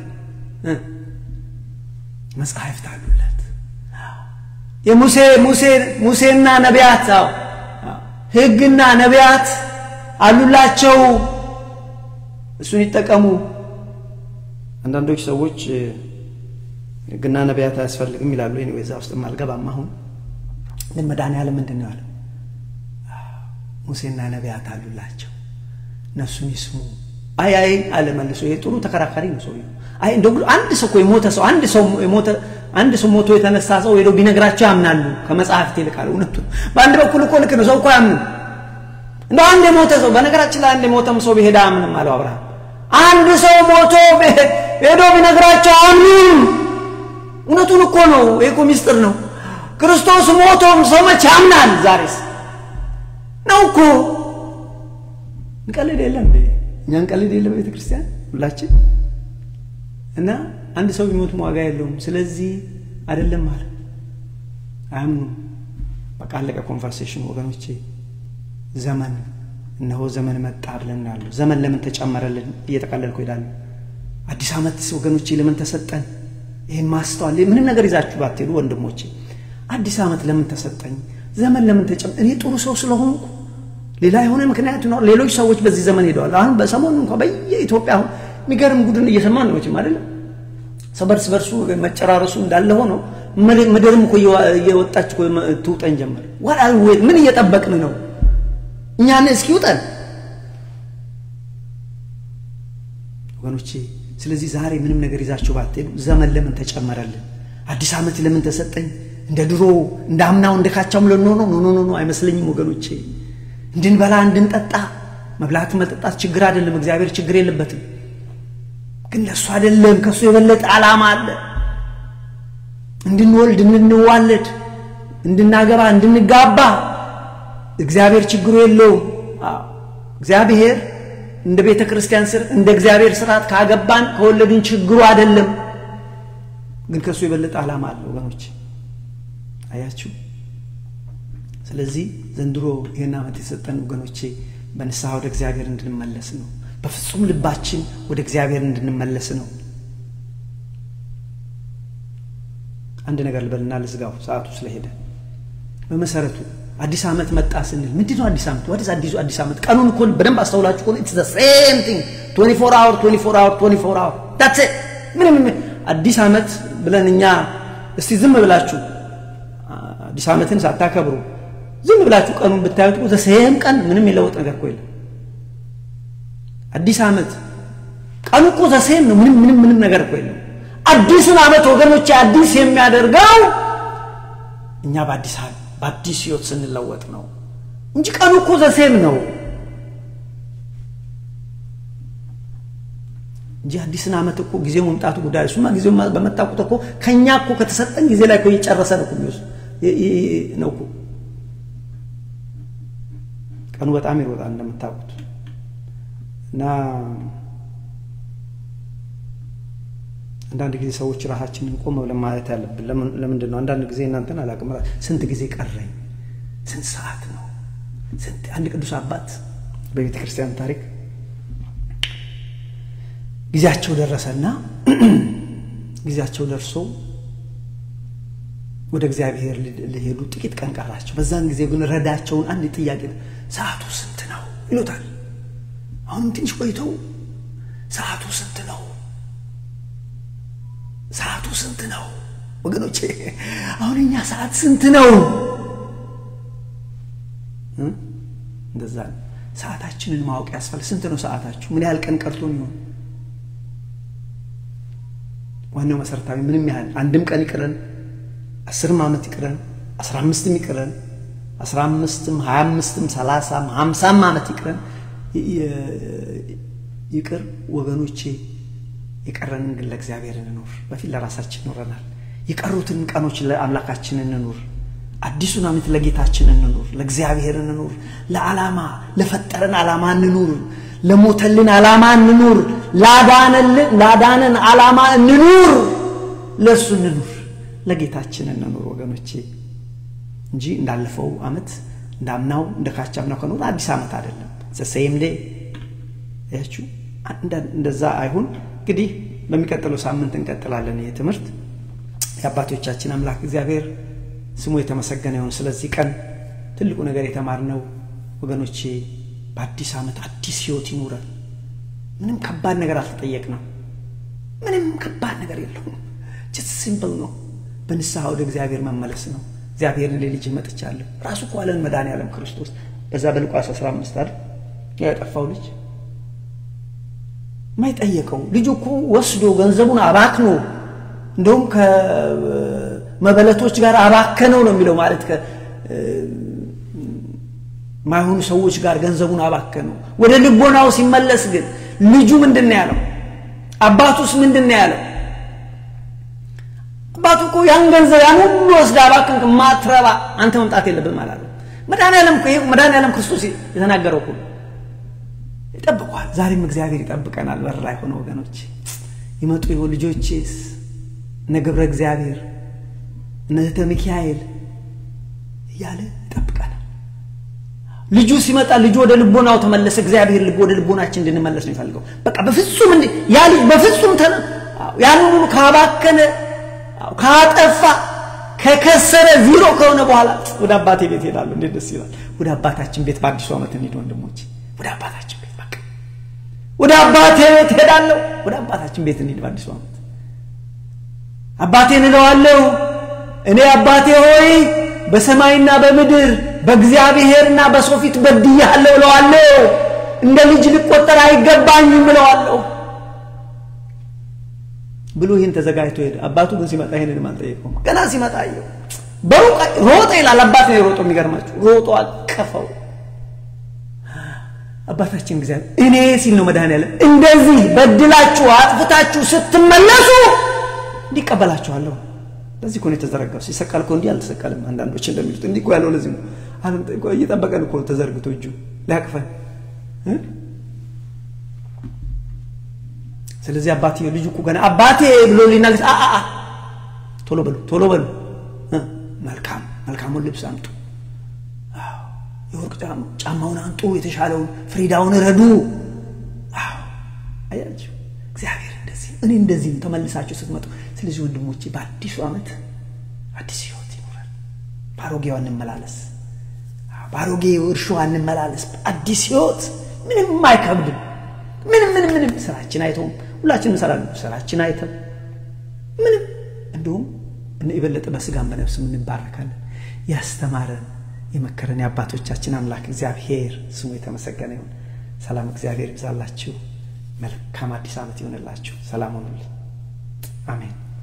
መጽሐፍት አሉለት። የሙሴ ሙሴ ሙሴና ነቢያት አዎ ሕግና ነቢያት አሉላቸው። እሱን ይጠቀሙ። አንዳንዶች ሰዎች ሕግና ነቢያት አያስፈልግም ይላሉ። ኔ እዛ ውስጥ አልገባም። አሁን ግን መድኃኔዓለም ምንድን ነው ያለው? ሙሴና ነቢያት አሉላቸው እነሱን ይስሙ። አይ አይ አለ መልሶ። ይሄ ጥሩ ተከራካሪ ነው ሰውየው። አይ እንደው አንድ ሰው እኮ የሞተ ሰው አንድ ሰው የሞተ አንድ ሰው ሞቶ የተነሳ ሰው ሄደው ቢነግራቸው ያምናሉ። ከመጽሐፍት ይልቃል። እውነቱ በአንድ በኩል እኮ ልክ ነው። ሰው እኮ ያምንም እንደ አንድ የሞተ ሰው በነገራችን ላይ አንድ የሞተም ሰው ቢሄድ አያምንም አለው አብርሃም። አንድ ሰው ሞቶ ሄዶ ቢነግራቸው አያምኑም። እውነቱን እኮ ነው። ይህ እኮ ሚስጥር ነው። ክርስቶስ ሞቶም ሰው መቼ ያምናል? ዛሬስ ነው እኮ እንቀልድ የለም እኛ እንቀልድ የለም ቤተ ክርስቲያን ሁላችን እና አንድ ሰው ቢሞትም ዋጋ የለውም። ስለዚህ አይደለም ማለት አያምኑም። በቃ አለቀ ኮንቨርሴሽን ወገኖቼ። ዘመን እነሆ ዘመን መጣ ብለን ያሉ ዘመን ለምን ተጨመረልን? እየጠቀለልኩ ሄዳለሁ። አዲስ ዓመት ወገኖቼ ለምን ተሰጠን? ይህን ማስተዋል ምንም ነገር ይዛችሁ ባትሄዱ ወንድሞቼ፣ አዲስ ዓመት ለምን ተሰጠኝ? ዘመን ለምን ተጨመ እኔ ጥሩ ሰው ስለሆንኩ ሌላ የሆነ ምክንያት ይኖር። ሌሎች ሰዎች በዚህ ዘመን ሄደዋል። አሁን በሰሞኑ እንኳ በየኢትዮጵያ አሁን የሚገርም ጉድን እየሰማን ነው መቼም አይደለም። ሰው በርስ በርሱ መጨራረሱ እንዳለ ሆኖ ምድርም እኮ እየወጣች ትውጠን ጀመር። ምን እየጠበቅን ነው? እኛን እስኪ ውጠን ወገኖቼ። ስለዚህ ዛሬ ምንም ነገር ይዛችሁ ባትሄዱ ዘመን ለምን ተጨመረልን? አዲስ ዓመት ለምን ተሰጠኝ? እንደ ድሮ እንደ አምናው እንደ ካቻም ልንሆነው ኖ ኖ ኖ አይመስለኝም ወገኖቼ። እንድንበላ እንድንጠጣ መብላት መጠጣት ችግር አይደለም። እግዚአብሔር ችግር የለበትም። ግን ለእሱ አይደለም። ከእሱ የበለጠ ዓላማ አለ። እንድንወልድ፣ እንድንዋለድ፣ እንድናገባ፣ እንድንጋባ እግዚአብሔር ችግሩ የለውም። እግዚአብሔር እንደ ቤተ ክርስቲያን ስር እንደ እግዚአብሔር ስርዓት ካገባን ከወለድን ችግሩ አይደለም። ግን ከእሱ የበለጠ ዓላማ አለ ወገኖች፣ አያችሁ። ስለዚህ ዘንድሮ ይህን ዓመት የሰጠን ወገኖቼ በንስሐ ወደ እግዚአብሔር እንድንመለስ ነው። በፍጹም ልባችን ወደ እግዚአብሔር እንድንመለስ ነው። አንድ ነገር ልበልና ልዝጋው፣ ሰዓቱ ስለሄደ። በመሰረቱ አዲስ ዓመት መጣ ስንል ምንድን ነው አዲስ ዓመት? ወደዚ አዲሱ አዲስ ዓመት ቀኑን እኮ በደንብ አስተውላችሁ ከሆነ ኢትስ ዘ ሴም ቲንግ 24 አወር 24 አወር 24 አወር ዳትስ ኢት። ምንም አዲስ ዓመት ብለን እኛ እስቲ ዝም ብላችሁ አዲስ ዓመትን ሳታከብሩ ዝም ብላችሁ ቀኑን ብታዩት እኮ ዘሴም ቀን ምንም የለውጥ ነገር እኮ የለም። አዲስ ዓመት ቀኑ እኮ ዘሴም ነው። ምንም ምንም ምንም ነገር እኮ የለም። አዲሱን ዓመት ወገኖች አዲስ የሚያደርገው እኛ በአዲስ በአዲስ ህይወት ስንለወጥ ነው እንጂ ቀኑ እኮ ዘሴም ነው እንጂ አዲስን ዓመት እኮ ጊዜው መምጣቱ ጉዳይ እሱማ ጊዜው በመጣ ቁጥር እኮ ከእኛ እኮ ከተሰጠን ጊዜ ላይ እኮ እየጨረሰ ነው እኮ ነው እኮ ቀኑ በጣም ይሮጣል እንደምታውቁት እና አንዳንድ ጊዜ ሰዎች ራሳችንን ቆም ብለን ማለት ያለብን ለምንድን ነው? አንዳንድ ጊዜ እናንተን አላውቅም፣ ስንት ጊዜ ቀረኝ፣ ስንት ሰዓት ነው? ስንት አንድ ቅዱስ አባት በቤተ ክርስቲያን ታሪክ ጊዜያቸው ደረሰና ጊዜያቸው ደርሶ ወደ እግዚአብሔር ሊሄዱ ጥቂት ቀን ቀራቸው። በዛን ጊዜ ግን ረዳቸውን አንድ ጥያቄ ሰዓቱ ስንት ነው ይሉታል። አሁንም ትንሽ ቆይተው ሰዓቱ ስንት ነው? ሰዓቱ ስንት ነው? ወገኖቼ አሁን እኛ ሰዓት ስንት ነው? እንደዛ ነው። ሰዓታችንን ማወቅ ያስፈልግ። ስንት ነው ሰዓታችሁ? ምን ያህል ቀን ቀርቶን ይሆን? ዋናው መሰረታዊ ምንም ያህል አንድም ቀን ይቅረን፣ አስርም ዓመት ይቅረን፣ አስራ አምስትም ይቅረን፣ አስራ አምስትም ሀያ አምስትም ሰላሳም ሀምሳም ዓመት ይቅረን ይቅር ወገኖቼ፣ የቀረንን ግን ለእግዚአብሔር እንኑር። በፊት ለራሳችን ኖረናል። የቀሩትን ቀኖች ለአምላካችን እንኑር። አዲሱን ዓመት ለጌታችን እንኑር፣ ለእግዚአብሔር እንኑር። ለዓላማ ለፈጠረን ዓላማ እንኑር። ለሞተልን ዓላማ እንኑር። ላዳነን ዓላማ እንኑር። ለእሱ እንኑር፣ ለጌታችን እንኑር ወገኖቼ እንጂ እንዳለፈው ዓመት እንዳምናው እንደ ካቻምናው ከኖር አዲስ ዓመት አይደለም። ዘሰይም ዴ ያችሁ እንደዛ አይሁን። እንግዲህ በሚቀጥለው ሳምንት እንቀጥላለን። ይህ ትምህርት የአባቶቻችን አምላክ እግዚአብሔር ስሙ የተመሰገነ ይሁን። ስለዚህ ቀን ትልቁ ነገር የተማርነው ወገኖቼ በአዲስ ዓመት አዲስ ህይወት ይኑረን። ምንም ከባድ ነገር አልተጠየቅንም። ምንም ከባድ ነገር የለውም። ጀስት ሲምፕል ነው። በንስሐ ወደ እግዚአብሔር መመለስ ነው። እግዚአብሔርን ለልጅ መጥቻለሁ ራሱ እኮ አለን መድኃኔዓለም ክርስቶስ በዛ በሉቃስ 15 አይደል ያጠፋው ልጅ ማይጠየቀው ልጁ እኮ ወስዶ ገንዘቡን አባክኖ እንደውም ከመበለቶች ጋር አባከነው ነው የሚለው ማለት ከማይሆኑ ሰዎች ጋር ገንዘቡን አባከነው ወደ ልቦናው ሲመለስ ግን ልጁ ምንድን ነው ያለው አባቱስ ምንድን ነው ያለው አባቱ እኮ ያን ገንዘብ ያን ሁሉ ወስደ አባክን ማትረባ አንተ መምጣት የለብህም አላለው መድኃኒዓለም መድኃኒዓለም ክርስቶስ የተናገረው እኮ ይጠብቋል ዛሬም እግዚአብሔር ይጠብቀናል በር ላይ ሆነ ወገኖች ይመጡ ይሆን ልጆቼስ እነ ገብረ እግዚአብሔር እነ እህተ ሚካኤል እያለ ይጠብቀናል ልጁ ሲመጣ ልጁ ወደ ልቦናው ተመለሰ እግዚአብሔር ልብ ወደ ልቦናችን እንድንመለስ ነው ይፈልገው በቃ በፍጹም እንዲ ያ ልጅ በፍጹም ተነ ያን ሁሉ ካባከነ ካጠፋ ከከሰረ ዚሮ ከሆነ በኋላ ወደ አባቴ ቤት ሄዳለሁ እንዴት ደስ ይላል ወደ አባታችን ቤት በአዲሱ ዓመት እንሂድ ወንድሞች ወደ አባታችን ቤት በቃ ወደ አባቴ ቤት ሄዳለሁ ወደ አባታችን ቤት እንሂድ በአዲሱ ዓመት አባቴን እለዋለሁ እኔ አባቴ ሆይ በሰማይና በምድር በእግዚአብሔርና በሰው ፊት በድያለሁ እለዋለሁ እንደ ልጅ ልቆጠር አይገባኝም እለዋለሁ ብሎ ይህን ተዘጋጅቶ ሄደ አባቱ ግን ሲመጣ ይህንን አልጠየቀውም ገና ሲመጣ አየው በሩቅ ሮጠ ይላል አባት ነው የሮጦ የሚገርማችሁ ሮጦ አቀፈው አባታችን እግዚአብሔር እኔ ሲል ነው መድኃኔዓለም እንደዚህ በድላችሁ አጥፍታችሁ ስትመለሱ እንዲቀበላችኋለሁ ለዚህ እኮ ነው የተዘረጋው ሲሰቀል እኮ እንዲህ አልተሰቀልም አንዳንዶች እንደሚሉት እንዲህ እኮ ያለው ለዚህ ነው እየጠበቀን እኮ ተዘርግቶ እጁ ሊያቅፈን ስለዚህ አባትዬ ልጁ እኮ ገና አባቴ ብሎ ሊናገር አ ቶሎ በሉ ቶሎ በሉ መልካም መልካሙን ልብስ አምጡ የወርቅ ጫማውን አንጡ የተሻለውን ፍሪዳውን ረዱ አያችሁ እግዚአብሔር እንደዚህ እኔ እንደዚህ ተመልሳችሁ ስትመጡ ስለዚህ ወንድሞቼ በአዲሱ ዓመት አዲስ ህይወት ይኖራል በአሮጌው እንመላለስ በአሮጌ እርሾ እንመላለስ አዲስ ህይወት ምንም አይከብድም ምንም ምንም ምንም ስራችን አይተውም ሁላችን እንሰራለን ስራችን አይተም ምንም እንዲሁም የበለጠ በስጋም በነፍስ እንባረካለን ያስተማረን የመከረን የአባቶቻችን አምላክ እግዚአብሔር ስሙ የተመሰገነ ይሁን ሰላም እግዚአብሔር ይብዛላችሁ መልካም አዲስ ዓመት ይሆንላችሁ ሰላም ሆኑልኝ አሜን